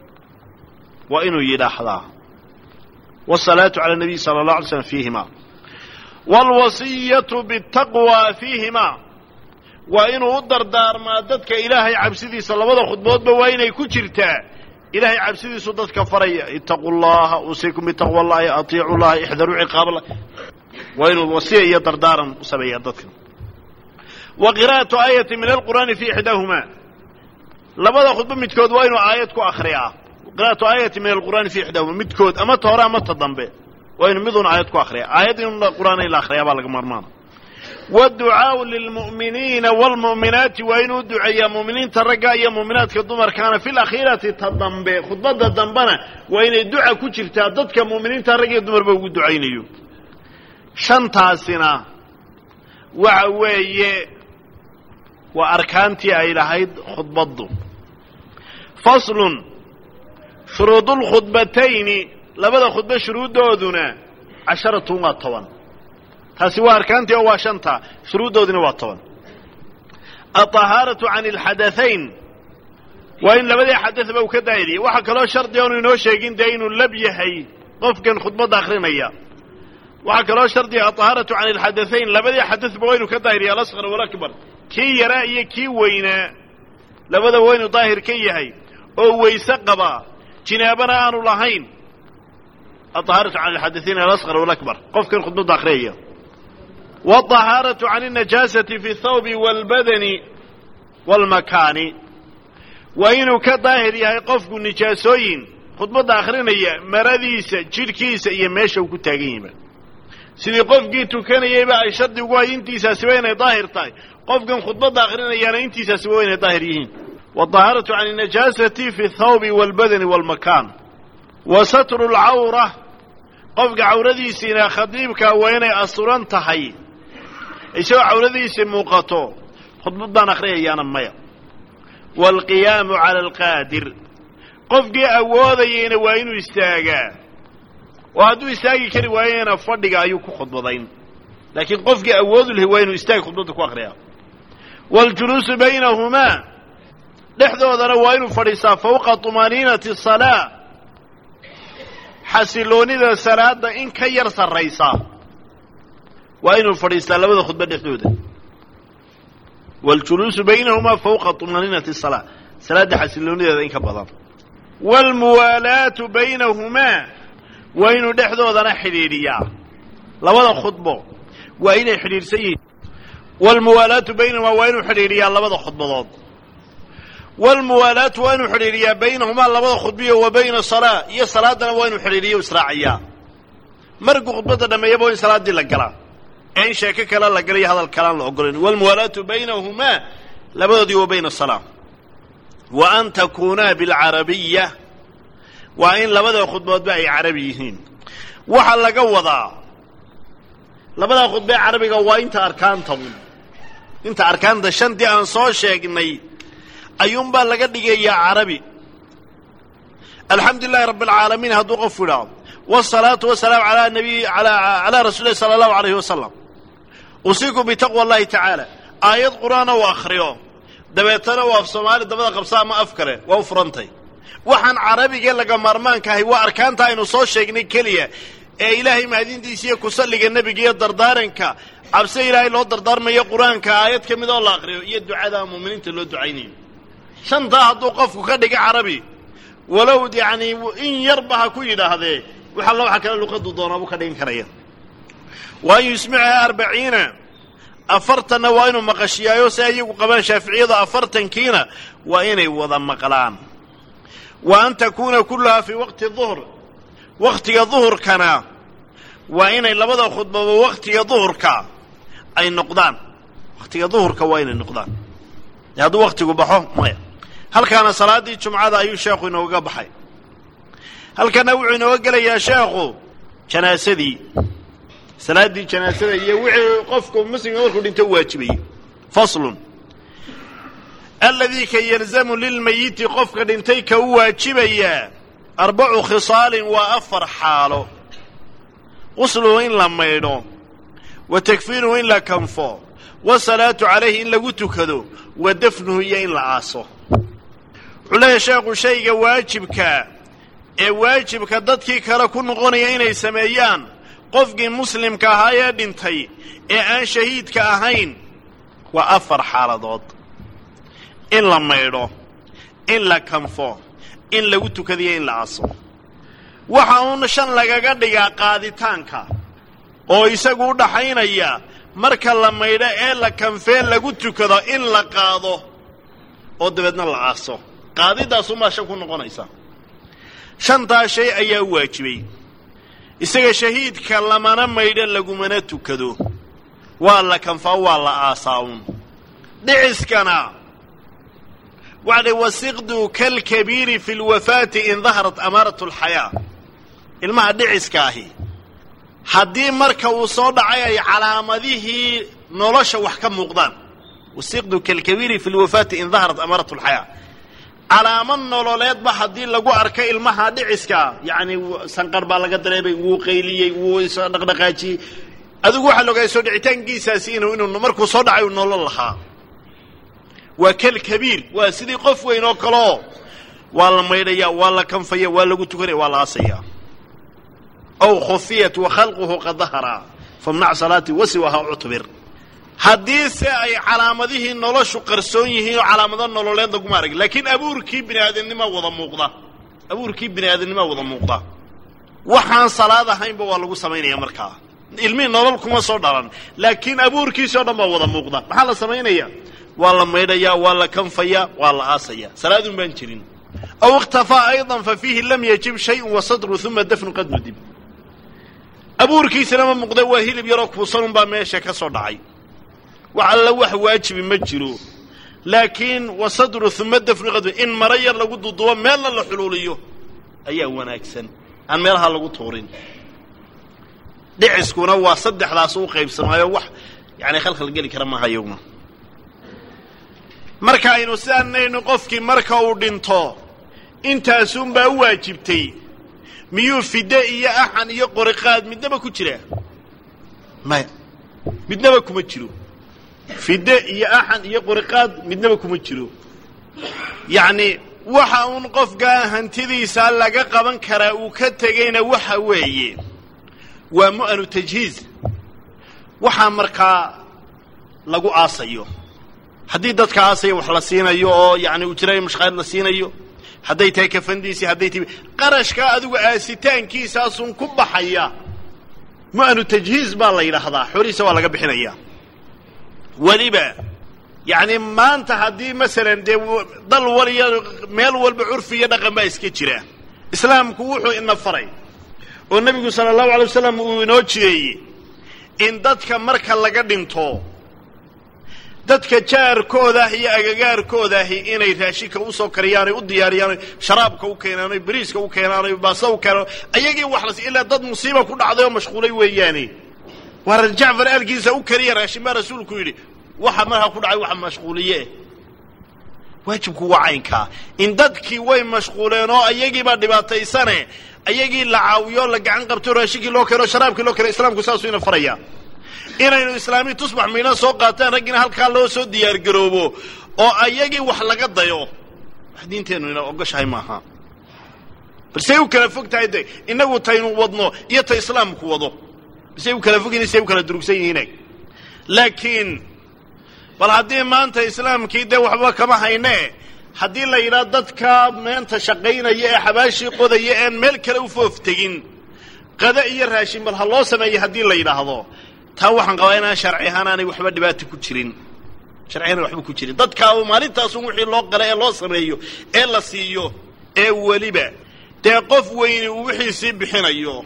waa inuu yidhaahdaa wsalaatu cala nabiyi sala allah alay slam fiihimaa waalwasiyatu bitaqwa fiihimaa waa inuu u dardaarmaa dadka ilaahay cabsidiisa labada khudboodba waa inay ku jirtaa ilaahay cabsidiisu dadka faraya itaquu llaha usiikum bitaqwa allahi atiicu llaha ixdaruu ciqaab allah waa inuu wasiya iyo dardaaran u sameeyaa dadka wa qira'atu aayati min alqur'aani fi ixdaahumaa labada khudbo midkood waa inuu aayad ku akriyaa qira'atu aayati min alqur'aani fi ixdaahuma midkood ama ta hore ama ta dambe waa inuu miduuna aayad ku akriya aayad in qur'aan in la akriyaa baa laga maarmaana wاducaaءu lilmu'miniina wاlmu'minaati waa inuu duceeyaa mu'miniinta ragga iyo mu'minaadka dumarkaana fi lakhiirati ta dambe khudbadda dambena waa inay duca ku jirtaa dadka mu'miniinta rag iyo dumarba ugu ducaynayo shantaasina waxa weeye waa arkaantii ay lahayd khudbaddu faslun shuruudulkhudbatayni labada khudbo shuruuddooduna casharatun waa toban taasi waa arkaantii oo waa shanta shuruuddoodina waa toban alطahaaratu can alxadaayn waa in labadii xadadba uu ka daahiriya waxaa kaloo shardi oonu inoo sheegin dee inuu lab yahay qofkan khudbadda akrinaya waxaa kaloo shardiga alطahaaratu can alxadaayn labadii xadadba waa inuu ka daahiriya alasqar walakbar kii yaraa iyo kii weynaa labada waa inuu daahir ka yahay oo weyse qaba jinaabana aanu lahayn alطahaaratu can alxadaayn alasqar walakbar qofkan khudbadda akhriyaya wاطahaaratu can الnajaasati fi اthawbi wاlbadani wاlmakaani waa inuu ka daahir yahay qofku nijaasooyin khudbadda akhrinaya maradiisa jidhkiisa iyo meesha uu ku taagan yahayba sidii qofkii tukanayayba ay shardi ugu hay intiisaasiba inay daahir tahay qofkan khudbadda akhrinayaana intiisaasiba waa inay daahir yihiin wاطahaaratu can الnajaasati fi اthawbi wاlbadani wاlmakaan wa satru اlcawra qofka cawradiisiina khadiibka waa inay asturan tahay isagoo cawradiisii muuqato khudbaddaan akhriyayaana maya waalqiyaamu cala alqaadir qofkii awoodayayna waa inuu istaagaa oo hadduu istaagi kari waayena fadhiga ayuu ku khudbadayn laakiin qofkii awoodu lahay waa inuu istaagi khudbadda ku akhriyaa waاljuluusu baynahumaa dhexdoodana waa inuu fadhiistaa fawqa طumaaniinati الsalaa xasiloonida salaada in ka yar sarraysa waa inuu fadhiistaa labada khudba dhexdooda waاljuluusu baynahumaa fawqa طumaaniinati الsalaa salaadda xasiloonideeda in ka badan wاlmuwaalaatu baynahumaa waa inuu dhexdoodana xidhiidhiyaa labada khudbo waa inay xidhiidhsan yihiin wاlmuwaalaatu baynahumaa waa inuu xidhiidhiyaa labada khudbadood wاlmuwaalaatu waa inuu xidhiidhiyaa baynahumaa labada khudbiyo wa bayna salaa iyo salaadana waa inuu xidhiidhiyo israaciyaa markuu khudbadda dhameeyaba waa in salaaddii la galaa ee in sheeko kale la galayo hadal kalaan la ogolayn wاlmuwaalaatu baynahumaa labadoodii wa bayna salaa wa an takuunaa biاlcarabiya waa in labada khudboodba ay carabi yihiin waxaa laga wadaa labada khudbee carabiga waa inta arkaanta un inta arkaanta shantii aan soo sheegnay ayuunbaa laga dhigayaa carabi alxamdu lilahi rabbi alcaalamiin hadduu qofu idhaahdo wاsalaatu wasalaamu alaa nabiy calaa rasuuli lahi sala allahu alayh wasalam usiiku bitaqwa allahi tacaala aayad qur'aana uu akhriyo dabeetana uu af soomaali dabada qabsa ama af kale waa u furantay waxaan carabigee laga maarmaanka ahay waa arkaanta aynu soo sheegnay keliya ee ilaahay mahadintiisa iyo kusalliga nebiga iyo dardaaranka cabse ilaahay loo dardaarmayo qur-aanka aayad ka mid oo la aqriyo iyo ducada muuminiinta loo ducaynayo shantaa hadduu qofku ka dhiga carabi walow yacni in yarba ha ku yidhaahdee wax alla waxa kale luqadu doonaabuu ka dhigan karaya wa an yusmicaha arbaciina afartanna waa inuu maqashiyaayo si ayagu qabaan shaaficiyadu afartankiina waa inay wada maqlaan wa an takuuna kullahaa fii waqti duhr wakhtiga duhurkana waa inay labada khudbaba wakhtiga duhurka ay noqdaan wakhtiga duhurka waa inay noqdaan e hadduu wakhtigu baxo maya halkaana salaaddii jumcada ayuu sheekhu inooga baxay halkana wuxuu inooga gelayaa sheekhu janaasadii salaaddii janaasada iyo wixii qofku muslimka markuu dhinto u waajibayey faslun aladii ka yalzamu lilmayiti qofka dhintay ka u waajibayaa arbacu khisaalin waa afar xaalo qusluhu in la maydho wa takfiinuhu in la kanfo wasalaatu calayhi in lagu tukado wa dafnuhu iyo in la aaso wuxuu leeyahy sheekhu shayga waajibka ee waajibka dadkii kale ku noqonaya inay sameeyaan qofkii muslimka ahaa ee dhintay ee aan shahiidka ahayn waa afar xaaladood in la maydho in la kanfo in lagu tukadiyo in la aaso waxa uun shan lagaga dhigaa qaaditaanka oo isagu u dhaxaynaya marka la maydho ee la kanfee lagu tukado in la qaado oo dabeedna la aaso qaadidaasumaa shan ku noqonaysa shantaa shay ayaa u waajibay isaga shahiidka lamana maydho lagumana tukado waa la kanfaa waa la aasaa uun dhiciskana waxadhay wasiqdu kalkabiiri fi lwafaati in daharat amaarat alxayaa ilmaha dhiciska ahi haddii marka uu soo dhacay ay calaamadihii nolosha wax ka muuqdaan wasiqdu kalkabiiri fi lwafaati in daharat amaarat alxayaa calaamad nololeedba haddii lagu arko ilmaha dhiciska yacni sanqar baa laga dareemay wuu qayliyey wuu isdhaqdhaqaajiyey adigu waxaa laogaaya soo dhicitaankiisaasi inuu inuu markuu soo dhacay uu nolol lahaa waa kal kabiir waa sidii qof weyn oo kaleo waa la maydhaya waa la kanfaya waa lagu tukanaya waa la aasaya aw khufiyat wa khalquhu qad dahara famnac salaati wasiwaha cutbir haddiise ay calaamadihii noloshu qarsoon yihiin oo calaamado nololeed laguma arag laakiin abuurkii bini aadamnimaa wada muuqda abuurkii bini aadamnimaa wada muuqda waxaan salaad ahaynba waa lagu samaynaya markaa ilmihii nolol kuma soo dhalan laakiin abuurkiisi o dhan baa wada muuqda maxaa la samaynaya waa la maydhayaa waa la kanfaya waa la aasaya salaadun baan jirin aw ikhtafaa ayضa fa fiihi lam yajib shayء wasadru uma dafnu qad nudib abuurkiisana ma muuqda waa hilib yaroo kuusanun baa meesha ka soo dhacay wax alla wax waajibi ma jiro laakiin wasadru uma dafnu qad in maro yar lagu dudubo meelna la xuluuliyo ayaa wanaagsan aan meelaha lagu tuurin dhiciskuna waa saddexdaas u qaybsamaayo wax yani khalkhal geli kara maaha iyaguna marka aynu sidaanaynu qofkii marka uu dhinto intaasunbaa u waajibtay miyuu fide iyo axan iyo qoriqaad midnaba ku jiraa maya midnaba kuma jiro fide iyo axan iyo qoriqaad midnaba kuma jiro yacni waxa uun qofkaa hantidiisa laga qaban karaa uu ka tegayna waxa weeye waa mu'anu tajhiiz waxaa markaa lagu aasayo haddii dadka aasaya wax la siinayo oo yani ujraayo mashqaad la siinayo hadday tahay kafandiisii hadday tahay qarashkaa adigu aasitaankisaasun ku baxaya mu'anu tajhiiz baa la yidhaahdaa xoolihiisa waa laga bixinaya weliba yacni maanta haddii masalan dee dal waliyo meel walba curfi iyo dhaqan baa iska jira islaamku wuxuu ina faray oo nebigu sala allahu alay wasalam uu inoo jireeyey in dadka marka laga dhinto dadka jaarkoodaah iyo agagaarkoodahi inay raashinka usoo kariyaan u diyaariyaan sharaabka u keenaan bariiska u keenaan baasta u keenaan ayagii wax las ilaa dad musiiba ku dhacday oo mashquulay weeyaane waa reer jacfar aalkiisa u kariya raashin baa rasuulku yidhi waxa markaa ku dhacay waxa mashquuliye waajibku waa caynkaa in dadkii way mashquuleen oo ayagiibaa dhibaataysane ayagii la caawiyo la gacan qabto raashinkii loo keeno sharaabkii loo keeno islaamku saasuu ina faraya inaynu islaamiyi tusbax miidhan soo qaataan raggiina halkaa loo soo diyaargaroobo oo ayagii wax laga dayo wax diinteennu ina ogoshahay maaha balsey u kala fog tahay de innagu taynu wadno iyo ta islaamku wado balsey u kala fog yihin say u kala durugsan yihiine laakiin bal haddii maanta islaamkii dee waxba kama hayne haddii la yidhaha dadka meenta shaqaynaya ee xabaashii qodaya een meel kale u foof tegin qada iyo raashin bal ha loo sameeya haddii la yidhaahdo taa waxaan qabaa inaan sharci ahaan aanay waxba dhibaato ku jirin sharci ahaan waxba ku jirin dadkaa maalintaasun wixii loo qala ee loo sameeyo ee la siiyo ee weliba dee qof weyni uu wixiisii bixinayo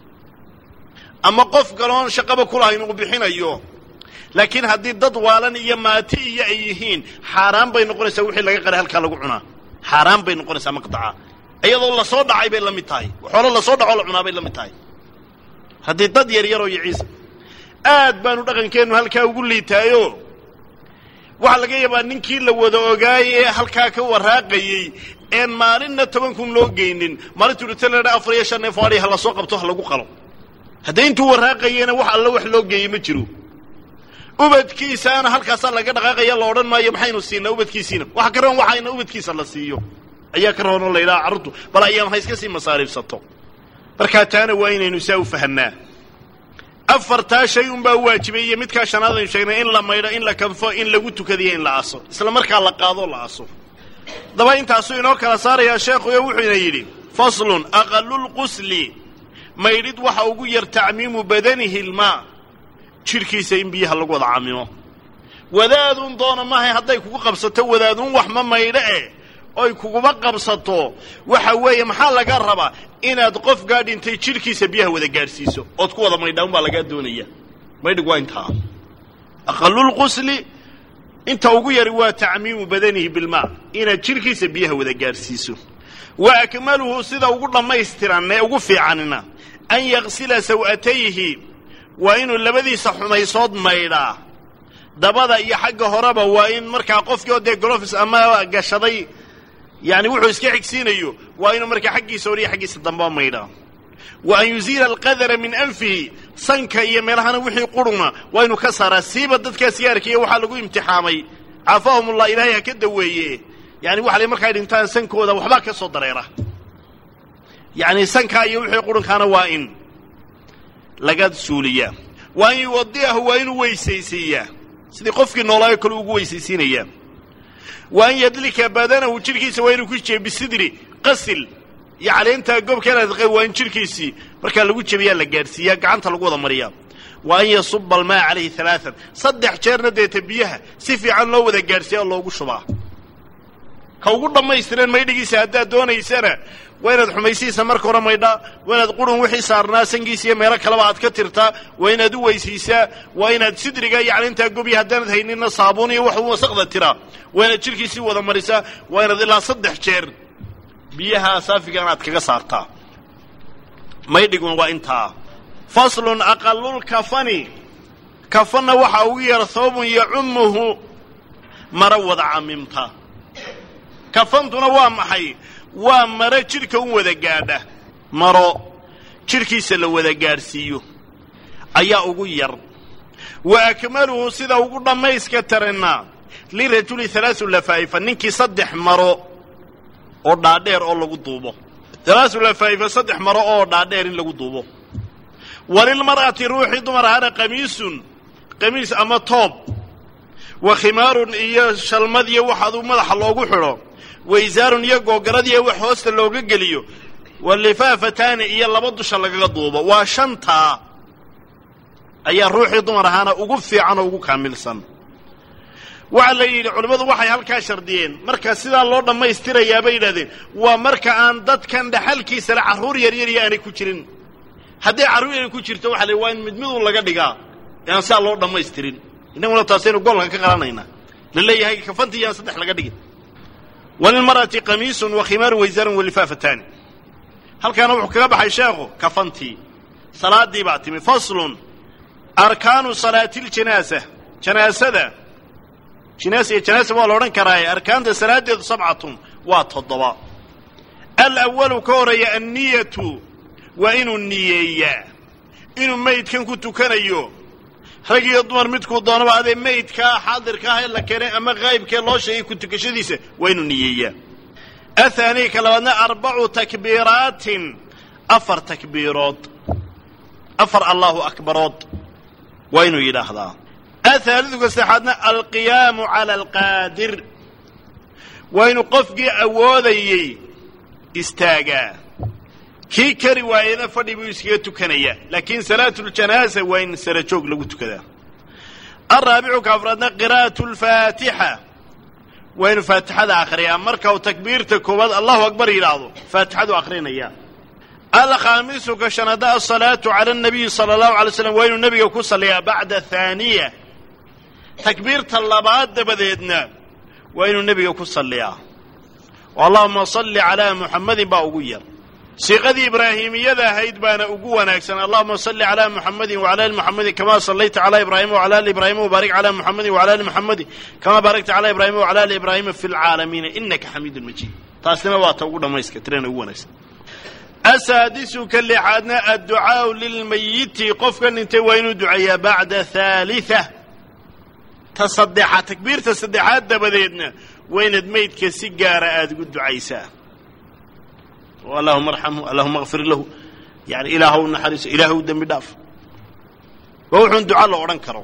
ama qof galoon shaqaba kulahayn uu bixinayo laakiin haddii dad waalan iyo maati iyo ay yihiin xaaraan bay noqonaysaa wixii laga qaray halkaa lagu cunaa xaaraan bay noqonaysaa maqdaca iyadoo lasoo dhacay bay la mid tahay xoolo lasoo dhacoo la cunaa bay la mid tahay haddii dad yar yaroo iyo ciisa aad baanu dhaqankeennu halkaa ugu liitaayo waxaa laga yaabaa ninkii la wada ogaayey ee halkaa ka waraaqayey een maalinna toban kun loo geynin maalintuu dhita ladha afar iyo shan neef adhi ha lasoo qabto ha lagu qalo haddii intuu waraaqayena wax alla wax loo geeyey ma jiro ubadkiisaana halkaasaa laga dhaqaaqaya la odhan maayo maxaynu siinaa ubadkiisiina waxa ka roon waxayna ubadkiisa la siiyo ayaa ka roonoo la yidhaha carruurtu bal ayaam ha iska sii masaariifsato markaa taana waa inaynu saa u fahanaa afartaa shay unbaa u waajibay iyo midkaa shanaad aynu sheegnay in la maydho in la kanfo in lagu tukadiyo in la aso isla markaa la qaadoo la aso daba intaasuu inoo kala saarayaa sheekhuyo wuxuuna yidhi faslun aqalulqusli maydhid waxa ugu yar tacmiimu badanihi ilmaa jidhkiisa in biyaha lagu wada camimo wadaaduun doona maahay hadday kugu qabsato wadaaduun wax ma maydho eh oy kuguma qabsato waxa weeye maxaa laga rabaa inaad qofkaa dhintay jidhkiisa biyaha wada gaadhsiiso ood ku wada maydhaan baa lagaa doonaya maydhig waa intaa aqalulqusli inta ugu yari waa tacmiimu badanihi bilmaa inaad jidhkiisa biyaha wada gaadhsiiso wa akmaluhu sida ugu dhammaystiran ee ugu fiicanina an yaqsila saw'atayhi waa inuu labadiisa xumaysood maydhaa dabada iyo xagga horeba waa in markaa qofkii oo dee golofis ama gashaday yani wuxuu iska xigsiinayo waa inuu markaa xaggiisa hor iyo xaggiisa dambea maydhaa wa an yuziila alqadara min anfihi sanka iyo meelahana wixii quruna waa inu ka saaraa siiba dadkaa sigaarkiiyo waxaa lagu imtixaamay caafahumullah ilaahay ha ka daweeye yani waxa la markay dhintaan sankooda waxbaa ka soo dareera yacni sankaa iyo wixii qurunkaana waa in laga suuliyaa waa in yuwadi'ahu waa inuu weysaysiiyaa sidii qofkii noolaayo kale ugu weysaysiinayaa waa in yadlika badanahu jidhkiisa waa inuu ku jebiyo bisidri qasil iyo caleentaa goobkeena waa in jidhkiisii markaa lagu jebiyaa la gaadhsiiyaa gacanta lagu wada mariyaa waa an yasuba almaa calayhi alaaan saddex jeerna deeta biyaha si fiican loo wada gaadhsiiya oo loogu shubaa ka ugu dhammaystiran maydhigiisa haddaad doonaysana waa inaad xumaysihiisa marka hore maydhaa waa inaad qurun wixii saarnaa sangiisa iyo meelo kaleba aad ka tirtaa waa inaad u weysiisaa waa inaad sidriga iyo calintaa gobiya haddaanad hayninna saabuun iyo waxu wasaqda tiraa waa inaad jidhkiisii wada marisaa waa inaad ilaa saddex jeer biyaha saafigan aad kaga saartaa maydhiguna waa intaa faslun aqalulkafani kafanna waxaa ugu yar hoobun yacumuhu maro wada camimta kafantuna waa maxay waa maro jidhka u wada gaadha maro jidhkiisa la wada gaadhsiiyo ayaa ugu yar wa akmaluhu sida ugu dhammayska taranna lirajuli halaasu lafaa'ifa ninkii saddex maro oo dhaadheer oo lagu duubo halaasu lafaa'ifa saddex maro oo dhaadheer in lagu duubo walilmar'ati ruuxii dumar ahana qamiisun qamiis ama toob wa khimaarun iyo shalmad iyo wax aduu madaxa loogu xidho wa isaarun iyo googaradiiyo wax hoosta looga geliyo wa lifaafataani iyo laba dusha lagaga duubo waa shantaa ayaa ruuxii dumar ahaana ugu fiican oo ugu kaamilsan waxaa la yidhi culimmadu waxay halkaa shardiyeen marka sidaa loo dhammaystirayaa bay yidhahdeen waa marka aan dadkan dhaxalkiisa le carruur yaryariyo aanay ku jirin hadday carruur yar ku jirto waxa la waa in mid midun laga dhigaa ee aan sidaa loo dhammaystirin innaguna taasaynu goolka ka qalanayna la leeyahay kafantii yaan saddex laga dhigin walilmar'ati qamiisun wa khimaarun waysaarun walifaafataani halkaana wuxuu kaga baxay sheekhu kafantii salaadii baa timi faslun arkaanu salaati ljanaasa janaasada jinaasa iyo janaasa waa la odhan karaaye arkaanta salaaddeedu sabcatun waa toddoba alawalu ka horeeya anniyatu waa inuu niyeeyaa inuu maydkan ku tukanayo rag iyo dumar midkuu doonaba adee maydkaa xaadirka ah ee la keenay ama qaa'ibkee loo sheegay ku tukashadiisa waa inuu niyeeyaa athaanii ka labaadna arbacu takbiiraatin afar takbiirood afar allahu akbarood waa inuu yidhaahdaa athaalidu ka saxaadna alqiyaamu cala alqaadir waa inuu qofkii awoodayey istaagaa kii kari waayena fadhi buu iskaga tukanayaa laakiin salaatu ljanaasa waa in sara joog lagu tukadaa alraabicu ka afraadna qiraa'atu lfaatixa waa inuu faatixada akhriyaa marka uu takbiirta koowaad allahu akbar yidhaahdo faatixadu akhrinayaa alkhaamisu ka shanaada asalaatu cala anabiyi sala allahu alay slam waa inuu nebiga ku salliyaa bacda haaniya takbiirta labaad dabadeedna waa inuu nebiga ku salliyaa oo allahuma salli calaa muxamadin baa ugu yar siiqadii ibraahimiyada ahayd baana ugu wanaagsan allahuma salli calaa muxamadin wacala ali muxamadin kamaa sallayta calaa ibraahima wacala ali ibraahima wabaarik calaa muxamadin wacala ali muxamadin kamaa baarakta calaa ibraahima wacala ali ibraahima fi lcaalamiina inaka xamiidun majiid taasina waa ta ugu dhammayska tirana ugu wanaagsan asaadisu ka lixaadna adducaau lilmayiti qofka dhintay waa inuu duceeyaa bacda haalia ta saddexaad takbiirta saddexaad dabadeedna waa inaad maydka si gaara aada ugu ducaysaa allahuma arxamhu allahuma akfir lahu yani ilaahw naxariiso ilaahw dembi dhaaf waa wuxuun duca la odhan karo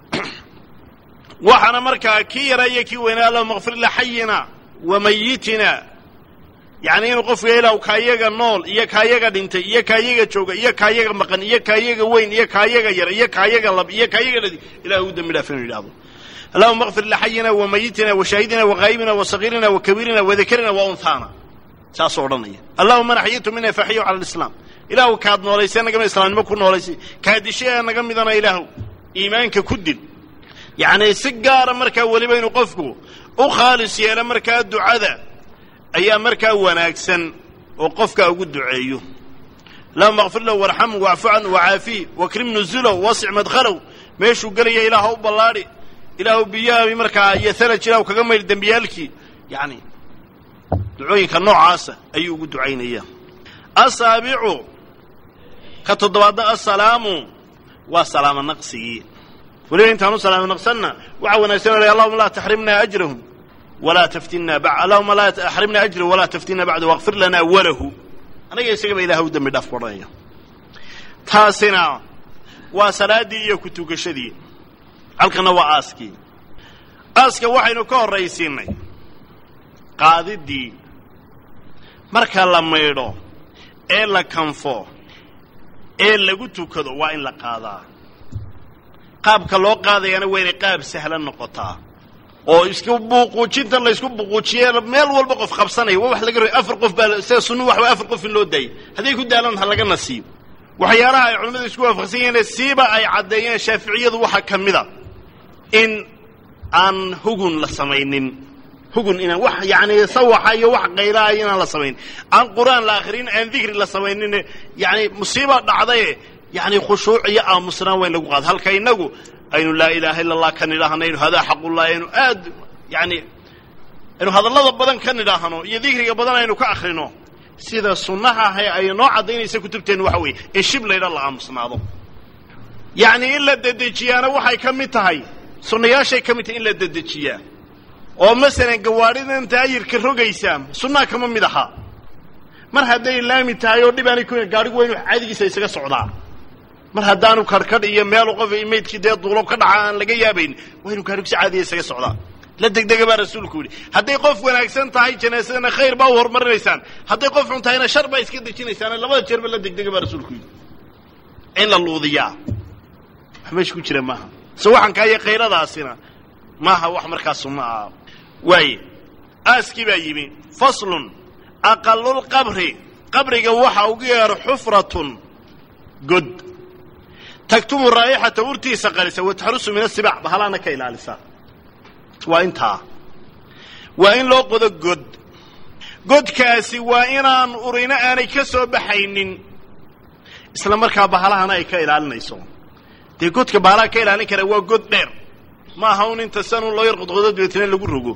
waxaana markaa kii yaraa iyo kii weynaa allahuma akfir lixayina wa mayitina yacni inuu qofka ilaah kaayaga nool iyo kaayaga dhintay iyo kaayaga jooga iyo kaayaga maqan iyo kaayaga weyn iyo kaayaga yar iyo kaayaga lab iyo kaayaga dhadi ilah u dembi dhaaf inuu yidhahdo allahuma akfir lixayina wa mayitina wa shaahidina wa ghaa'ibina wa sagiirina wa kabiirina wa dakarina wa unhaana saasuu odhanaya allahuma naxyitu mina faxiyu cala alislaam ilaahu kaad noolaysay nagama islaamnimo ku noolaysay kaadishay ee naga midana ilaahu iimaanka ku dil yacni si gaara markaa weliba inuu qofku u khaalis yeelo markaa ducada ayaa markaa wanaagsan oo qofka ugu duceeyo allahuma akfir lahu warxamhu wacfu canhu wacaafihi wakrim nuzulow wasic madkhalow meeshuu gelaya ilaah u ballaadhi ilaahu biyaha markaa iyo halaj ilahu kaga maydh dembiyaalkii yani ducooyinka noocaasa ayuu ugu ducaynaya asaabicu ka toddobaadna assalaamu waa salaamo naqsigii weliba intaanu salaamo naqsanna waxaa wanaagsan o allahuma laa taxrimna ajrahum walaa taftinna allahuma laa axrimna ajrahu walaa taftinna bacda waqfir lana walahu anaga isagaba ilaah u dembi dhaaf odhanaya taasina waa salaaddii iyo ku tukashadii halkana waa aaskii aaska waxaynu ka horraysiinay qaadiddii marka la maydho ee la kanfo ee lagu tukado waa in la qaadaa qaabka loo qaadayana waa inay qaab sahlan noqotaa oo isku buuquujintan laysku buuquujiye meel walba qof qabsanaya waa wax laga ro afar qof baa sida sunnu wax afar qof in loo daayay hadday ku daalan ha laga nasiibo waxyaalaha ay culimmadu isku waafaqsan yihiin siiba ay caddeeyeen shaaficiyadu waxaa ka mida in aan hugun la samaynin hugun inaan wax yacni sawaxa iyo wax qaylaha inaan la samayn aan qur-aan la akhrin aan dikri la samaynin yacni musiiba dhacdaye yacni khushuuc iyo aamusnaan waa in lagu qaado halka innagu aynu laa ilaaha illa allah ka nidhaahno aynu hadaa xaqullah aynu aad yacni aynu hadallada badan ka nidhaahno iyo dikriga badan aynu ka akhrino sida sunnaha ahe ay noo caddaynaysa kutubteennu waxa weeye in shib laydha la aamusnaado yacni in la dedejiyaana waxay ka mid tahay sunnayaashay ka mid tahay in la dedejiyaa oo masalan gawaadhidan taayirka rogaysaa sunnaha kama mid aha mar hadday laami tahay oo dhib aanay ku gaadhigu waa inu caadigiisa isaga socdaa mar haddaanu karhkadh iyo meelu qof maydkii dee duulob ka dhaca aan laga yaabayn waa inu gaadhigu si caadiya isaga socdaa la degdega baa rasuulku yidhi hadday qof wanaagsan tahay janaasadana khayr baa u horumarinaysaan hadday qof xun tahayna shar baa iska dejinaysaan labada jeerba la degdega baa rasuulku yidhi in la luudiyaa wax meesha ku jira maaha sawaxankaa iyo khayradaasina maaha wax markaa sunno ah waaye aaskii baa yimi faslun aqalulqabri qabriga waxa ugu yeero xufratun god tagtumu raa'ixata urtiisa qarisa wataxrusu min asibac bahalaana ka ilaalisa waa intaa waa in loo qodo god godkaasi waa inaan urina aanay ka soo baxaynin isla markaa bahalahana ay ka ilaalinayso dee godka bahalaha ka ilaalin kara waa god dheer ma aha un inta sanun loo yar qodqodo dabeetna lagu rogo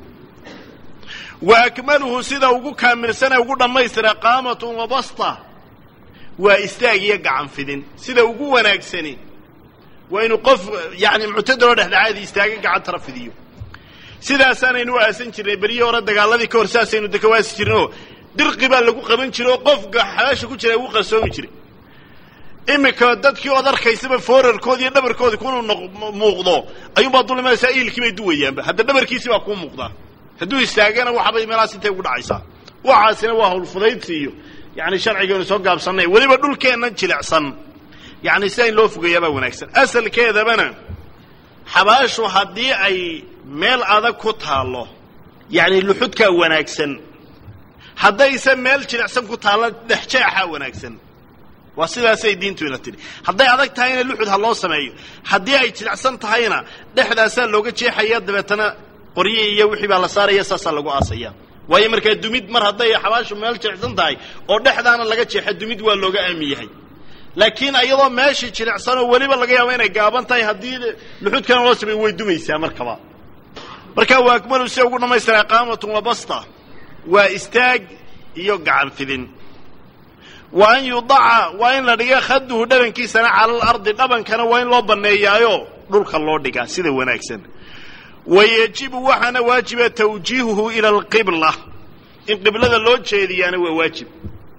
wa akmaluhu sida ugu kaamilsane ugu dhammaystira qaamatun wa basta waa istaag iyo gacan fidin sida ugu wanaagsani waa inuu qof yacni muctadaloo dhexdhexaadi istaaga gacantara fidiyo sidaasaanaynu u aasan jirnay beryihii hore dagaaladii ka hor saasaynu deka waasi jirnayoo dirqi baa lagu qaban jiray oo qofka xabaasha ku jira ugu qarsoomi jiray iminka dadkii ood arkaysaba foorarkoodi iyo dhabarkoodi kunuu muuqdo ayuunbaa dulimaysaa iilkii bay duwayaanba hadda dhabarkiisi baa kuu muuqdaa hadduu istaagana waxbay meelahaas intay ugu dhacaysaa waxaasina waa hawlfudaydsi iyo yani sharcigaynu soo gaabsannay weliba dhulkeennan jilicsan yani sida in loo fogeeyaabaa wanaagsan asalkeedabana xabaashu haddii ay meel adag ku taallo yacni luxudkaa wanaagsan haddayse meel jilicsan ku taallo dhexjeexaa wanaagsan waa sidaasay diintuina tidhi hadday adag tahayna luxud ha loo sameeyo haddii ay jilicsan tahayna dhexdaasaa looga jeexaya dabeetana qoryi iyo wixii baa la saaraya saasaa lagu aasaya waayo markaa dumid mar hadday xabaashu meel jilicsan tahay oo dhexdaana laga jeexa dumid waa looga aamin yahay laakiin iyadoo meeshii jilicsan oo weliba laga yaabo inay gaaban tahay haddii luxudkana loo sameeyo way dumaysaa markaba markaa waa akmalu sida ugu dhammaystiraa qaamatun wa basta waa istaag iyo gacan fidin wa an yudaca waa in la dhiga khaduhu dhabankiisana cala alardi dhabankana waa in loo banneeyaayo dhulka loo dhigaa sida wanaagsan wa yajibu waxaana waajiba tawjiihuhu ila alqibla in qiblada loo jeediyaana waa waajib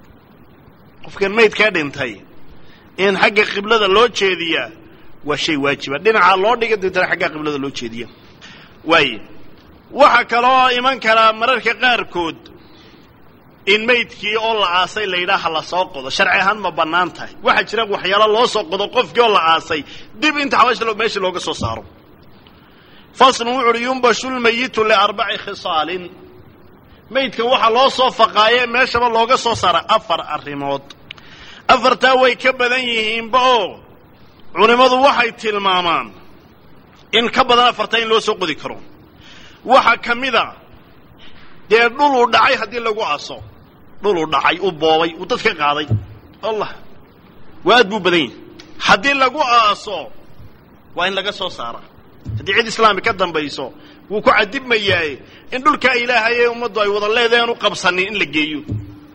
qofkan maydkaa dhintay in xagga qiblada loo jeediyaa waa shay waajiba dhinacaa loo dhiga dabeetana xaggaa qiblada loo jeediya waaye waxaa kaloo iman karaa mararka qaarkood in maydkii oo la aasay la yidhaha la soo qodo sharci ahaan ma bannaan tahay waxaa jira waxyaalo loo soo qodo qofkii oo la aasay dib inta xabaasha meesha looga soo saaro faslun wuxu uhi yumbashu lmayitu liarbaci khisaalin maydka waxaa loo soo faqaaye meeshaba looga soo saara afar arrimood afartaa way ka badan yihiinba oo culimmadu waxay tilmaamaan in ka badan afarta in loo soo qodi karo waxaa ka mid a dee dhuluu dhacay haddii lagu aaso dhuluu dhacay u boobay uu dad ka qaaday allah waa aad buu badan yahi haddii lagu aaso waa in laga soo saara haddii cid islaami ka dambayso wuu ku cadibmayaaye in dhulkaa ilaahay ee ummaddu ay wada leedahen u qabsanin in la geeyo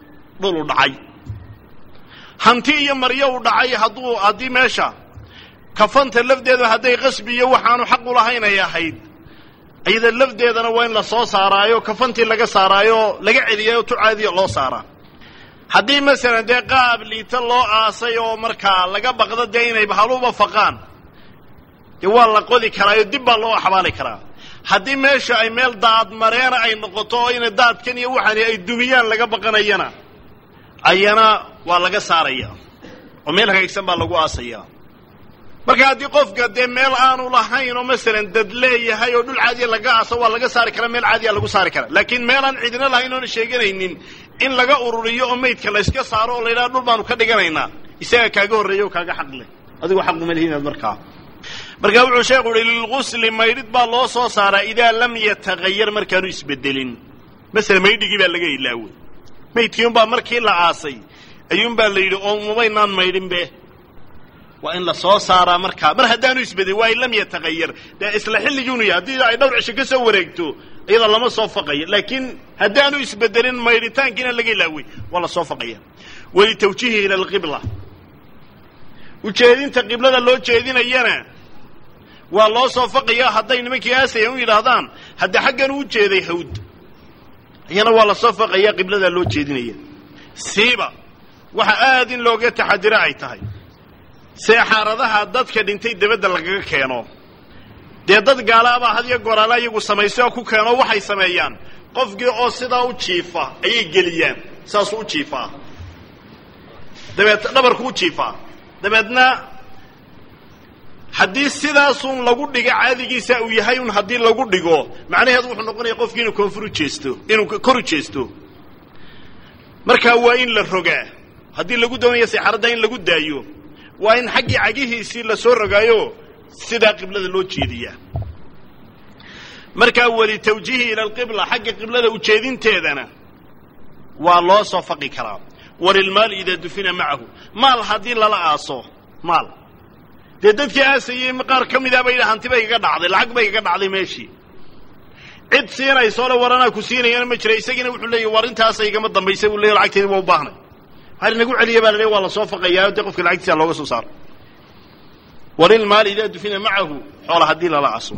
dhuluu dhacay hanti iyo maryo uu dhacay hadduu haddii meesha kafanta lafdeedu hadday qasbi iyo waxaanu xaq u lahayn ay ahayd iyada lafdeedana waa in la soo saaraayo kafantii laga saaraayo laga celiyayo tucaadiya loo saaraa haddii masalan dee qaab liita loo aasay oo markaa laga baqdo dee inay bahaluba faqaan dee waa la qodi karaayo dib baa loo xabaali karaa haddii meesha ay meel daadmareena ay noqoto oo ina daadkan iyo waxani ay dumiyaan laga baqanayana ayana waa laga saaraya oo meel hagaagsan baa lagu aasaya marka haddii qofka dee meel aanu lahayn oo masalan dad leeyahay oo dhul caadiya laga aaso waa laga saari karaa meel caadiya lagu saari karaa laakiin meelaan cidina lahayn oona sheeganaynin in laga ururiyo oo maydka layska saaro oo la yidhaha dhul baanu ka dhiganaynaa isaga kaaga horreeya oo kaaga xaq leh adigu xaquma lihiinaad markaa markaa wuxuu sheekhu uhi lilgusli maydhid baa loo soo saaraa idaa lam yatagayar markaanu isbedelin masala maydhigii baa laga ilaawey maydkii unbaa markii la aasay ayuunbaa la yidhi oo mumaynaan maydhinbe waa in la soo saaraa markaa mar haddaanu isbedelin waa in lam yatagayar dee isla xilligiinu yahay haddii ay dhowr cisho ka soo wareegto iyada lama soo faqayo laakiin haddaanu isbedelin maydhitaankiina laga ilaawey waa la soo faqaya walitawjiihi ila alqibla ujeedinta qiblada loo jeedinayana waa loo soo faqaya hadday nimankii aasayaan u yidhaahdaan hadda xaggan u jeeday hawd iyana waa la soo faqaya qibladaa loo jeedinaya siiba waxa aad in looga taxadiro ay tahay seexaaradaha dadka dhintay dabadda lagaga keeno dee dad gaalaabaa had iyo goraala iyagu samayso oo ku keeno waxay sameeyaan qofkii oo sidaa u jiifa ayay geliyaan saasuu u jiifaa dabeed dhabarku u jiifaa dabeedna haddii sidaasun lagu dhigo caadigiisa uu yahay un haddii lagu dhigo macnaheedu wuxuu noqonaya qofkii inuu koonfur u jeesto inuu kor u jeesto markaa waa in la rogaa haddii lagu doonayo seexaradda in lagu daayo waa in xaggii cagihiisii la soo rogaayo sidaa qiblada loo jeediyaa markaa walitawjiihi ila alqibla xagga qiblada ujeedinteedana waa loo soo faqi karaa walilmaali idaa dufina macahu maal haddii lala aaso maal dee dadkii aasayey qaar ka midaa bay hanti bay igaga dhacday lacag bay igaga dhacday meeshii cid siinayso le waranaa ku siinayana ma jira isagiina wuxuu leeyahy war intaasa igama dambaysa buu leeya lacagteedi waa u baahnay waxaa inagu celiya baa la leeya waa la soo faqayaa dee qofka lacagtiisa looga soo saaro walilmaali idaa dufina macahu xoola haddii lala aaso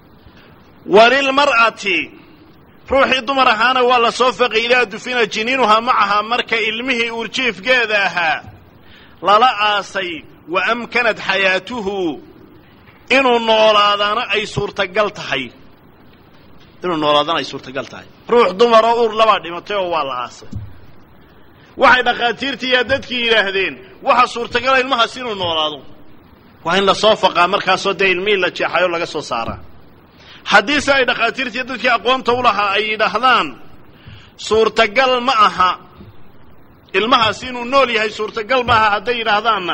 walilmar'ati ruuxii dumar ahaana waa la soo faqay idaa dufina jiniinuhaa macahaa marka ilmihii uurjiifgeeda ahaa lala aasay wa amkanat xayaatuhu inuu noolaadana ay suurtagal tahay inuu noolaadana ay suurtagal tahay ruux dumaroo uur labaa dhimatay oo waa la aasay waxay dhakhaatiirtii yaa dadkii yidhaahdeen waxa suurtagala ilmahaas inuu noolaado waa in la soo faqaa markaasoo dee ilmihii la jeexayo laga soo saaraa haddiise ay dhakhaatiirtii dadkii aqoonta u lahaa ay yidhaahdaan suurtagal ma aha ilmahaasi inuu nool yahay suurtagal ma aha hadday yidhaahdaanna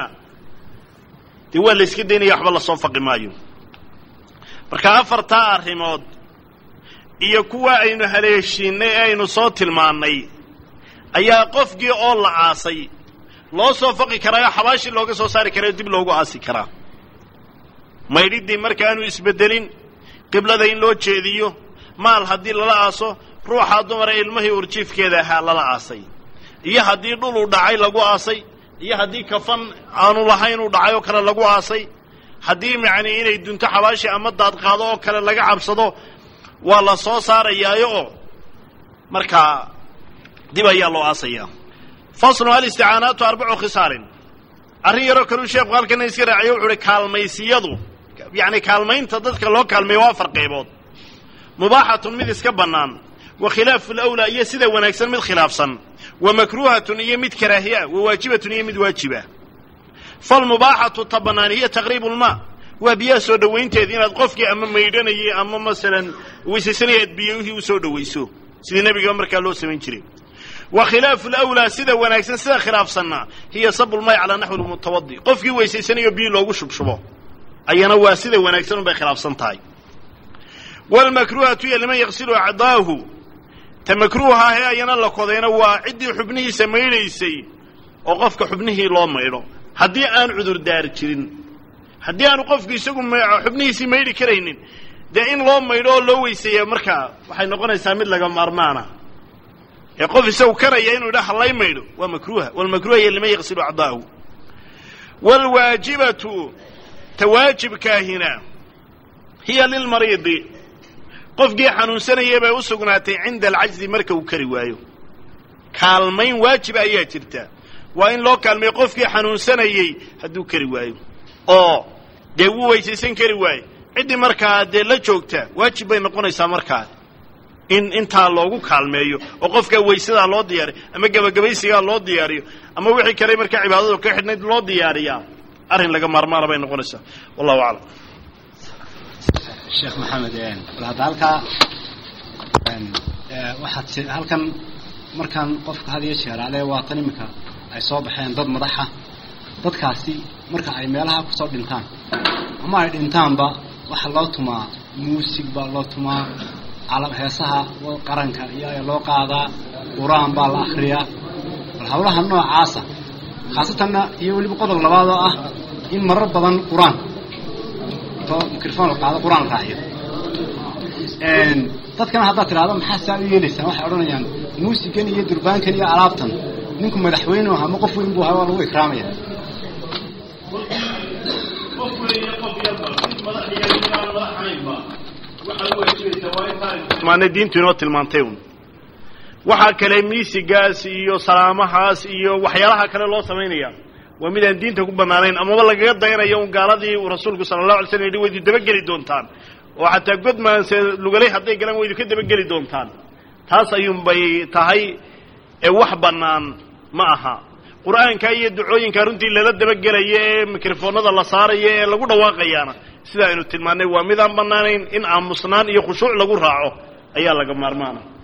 dee waa la yska daynaya waxba lasoo faqi maayo marka afartaa arrimood iyo kuwa aynu haleeshiinay ee aynu soo tilmaannay ayaa qofkii oo la aasay loo soo faqi karaayo xabaashii looga soo saari karayo dib loogu aasi karaa maydhiddii markaanu isbeddelin qiblada in loo jeediyo maal haddii lala aaso ruuxaa dumara ilmihii urjiifkeeda ahaa lala aasay iyo haddii dhul uu dhacay lagu aasay iyo haddii kafan aanu lahayn uu dhacay oo kale lagu aasay haddii macnii inay dunto xabaashi ama daadqaado oo kale laga cabsado waa la soo saarayaayo oo markaa dib ayaa loo aasayaa faslun alisticaanaatu arbacu khisaalin arrin yaroo kaleu sheekhu halkana iska raaciyo wuxu uhi kaalmaysiyadu yacni kaalmaynta dadka loo kaalmeeyo waa afar qaybood mubaaxatun mid iska bannaan wa khilaafu lawlaa iyo sida wanaagsan mid khilaafsan wa makruuhatun iyo mid karaahiya wa waajibatun iyo mid waajiba falmubaaxatu ta bannaan hiya taqriibu lmaa waa biyaha soo dhowaynteeda inaad qofkii ama maydhanayay ama masalan weysaysanaya aad biyihii u soo dhowayso sidii nebiga markaa loo samayn jiray wa khilaafu lawlaa sida wanaagsan sida khilaafsanna hiya sabulmay calaa naxwi lmutawadi qofkii weysaysanayo biyi loogu shubshubo ayana waa sida wanaagsan unbay khilaafsan tahay wlmakruuhatu iyo liman yaqsilu acdaahu ta makruuha ahee ayana la kodayna waa ciddii xubnihiisa maydhaysay oo qofka xubnihii loo maydho haddii aan cudurdaar jirin haddii aanu qofku isagu xubnihiisii maydhi karaynin dee in loo maydho oo loo weyseeya markaa waxay noqonaysaa mid laga maarmaana ee qof isagu karaya inuu yidha hallay maydho waa makruuha walmakruuha iyo liman yaqsilu acdaahu waalwaajibatu ta waajibkaahina hiya lilmariidi qofkii xanuunsanaya bay u sugnaatay cinda alcajzi marka uu kari waayo kaalmayn waajiba ayaa jirta waa in loo kaalmeeyo qofkii xanuunsanayey hadduu kari waayo oo dee wuu weysaysan kari waayo ciddii markaa dee la joogta waajib bay noqonaysaa markaa in intaa loogu kaalmeeyo oo qofkaa weysadaa loo diyaariyo ama gebagabaysigaa loo diyaariyo ama wixii kale markaa cibaadadu ka xidhnayd loo diyaariyaa arrin laga maarmaana bay noqonaysaa wallahu aclam sheekh maxamed bal hadda halkaa waxaad halkan markaan qofka had iyo jeer ale waatan iminka ay soo baxeen dad madaxa dadkaasi marka ay meelaha kusoo dhintaan ama ay dhintaanba waxaa loo tumaa muusig baa loo tumaa heesaha qaranka iyo ayaa loo qaadaa qur-aan baa la akriyaa bal hawlaha noocaasa khaasatanna iyo weliba qodob labaad oo ah in marar badan qur-aan to microphone la qaado qur-aan raaciyo dadkana haddaad tidhahdo maxaa saa u yeelaysaan waxay odhanayaan muusigan iyo durbaankan iyo alaabtan ninku madaxweyne aha ama qof weyn buu ahaa waa lagu ikraamaya maana diintu inoo tilmaantay un waxaa kale miisigaas iyo salaamahaas iyo waxyaalaha kale loo samaynaya waa mid aan diinta ku bannaanayn amaba lagaga dayanayo un gaaladii uu rasuulku sala allahu alay slam yidhi waydu dabageli doontaan oo xataa godmaanse lugalay hadday galaan waydu ka dabageli doontaan taas ayuunbay tahay ee wax bannaan ma aha qur'aanka iyo ducooyinka runtii lala dabagelaya ee mikrofoonada la saaraya ee lagu dhawaaqayaana sida aynu tilmaannay waa midaan bannaanayn in aamusnaan iyo khushuuc lagu raaco ayaa laga maarmaana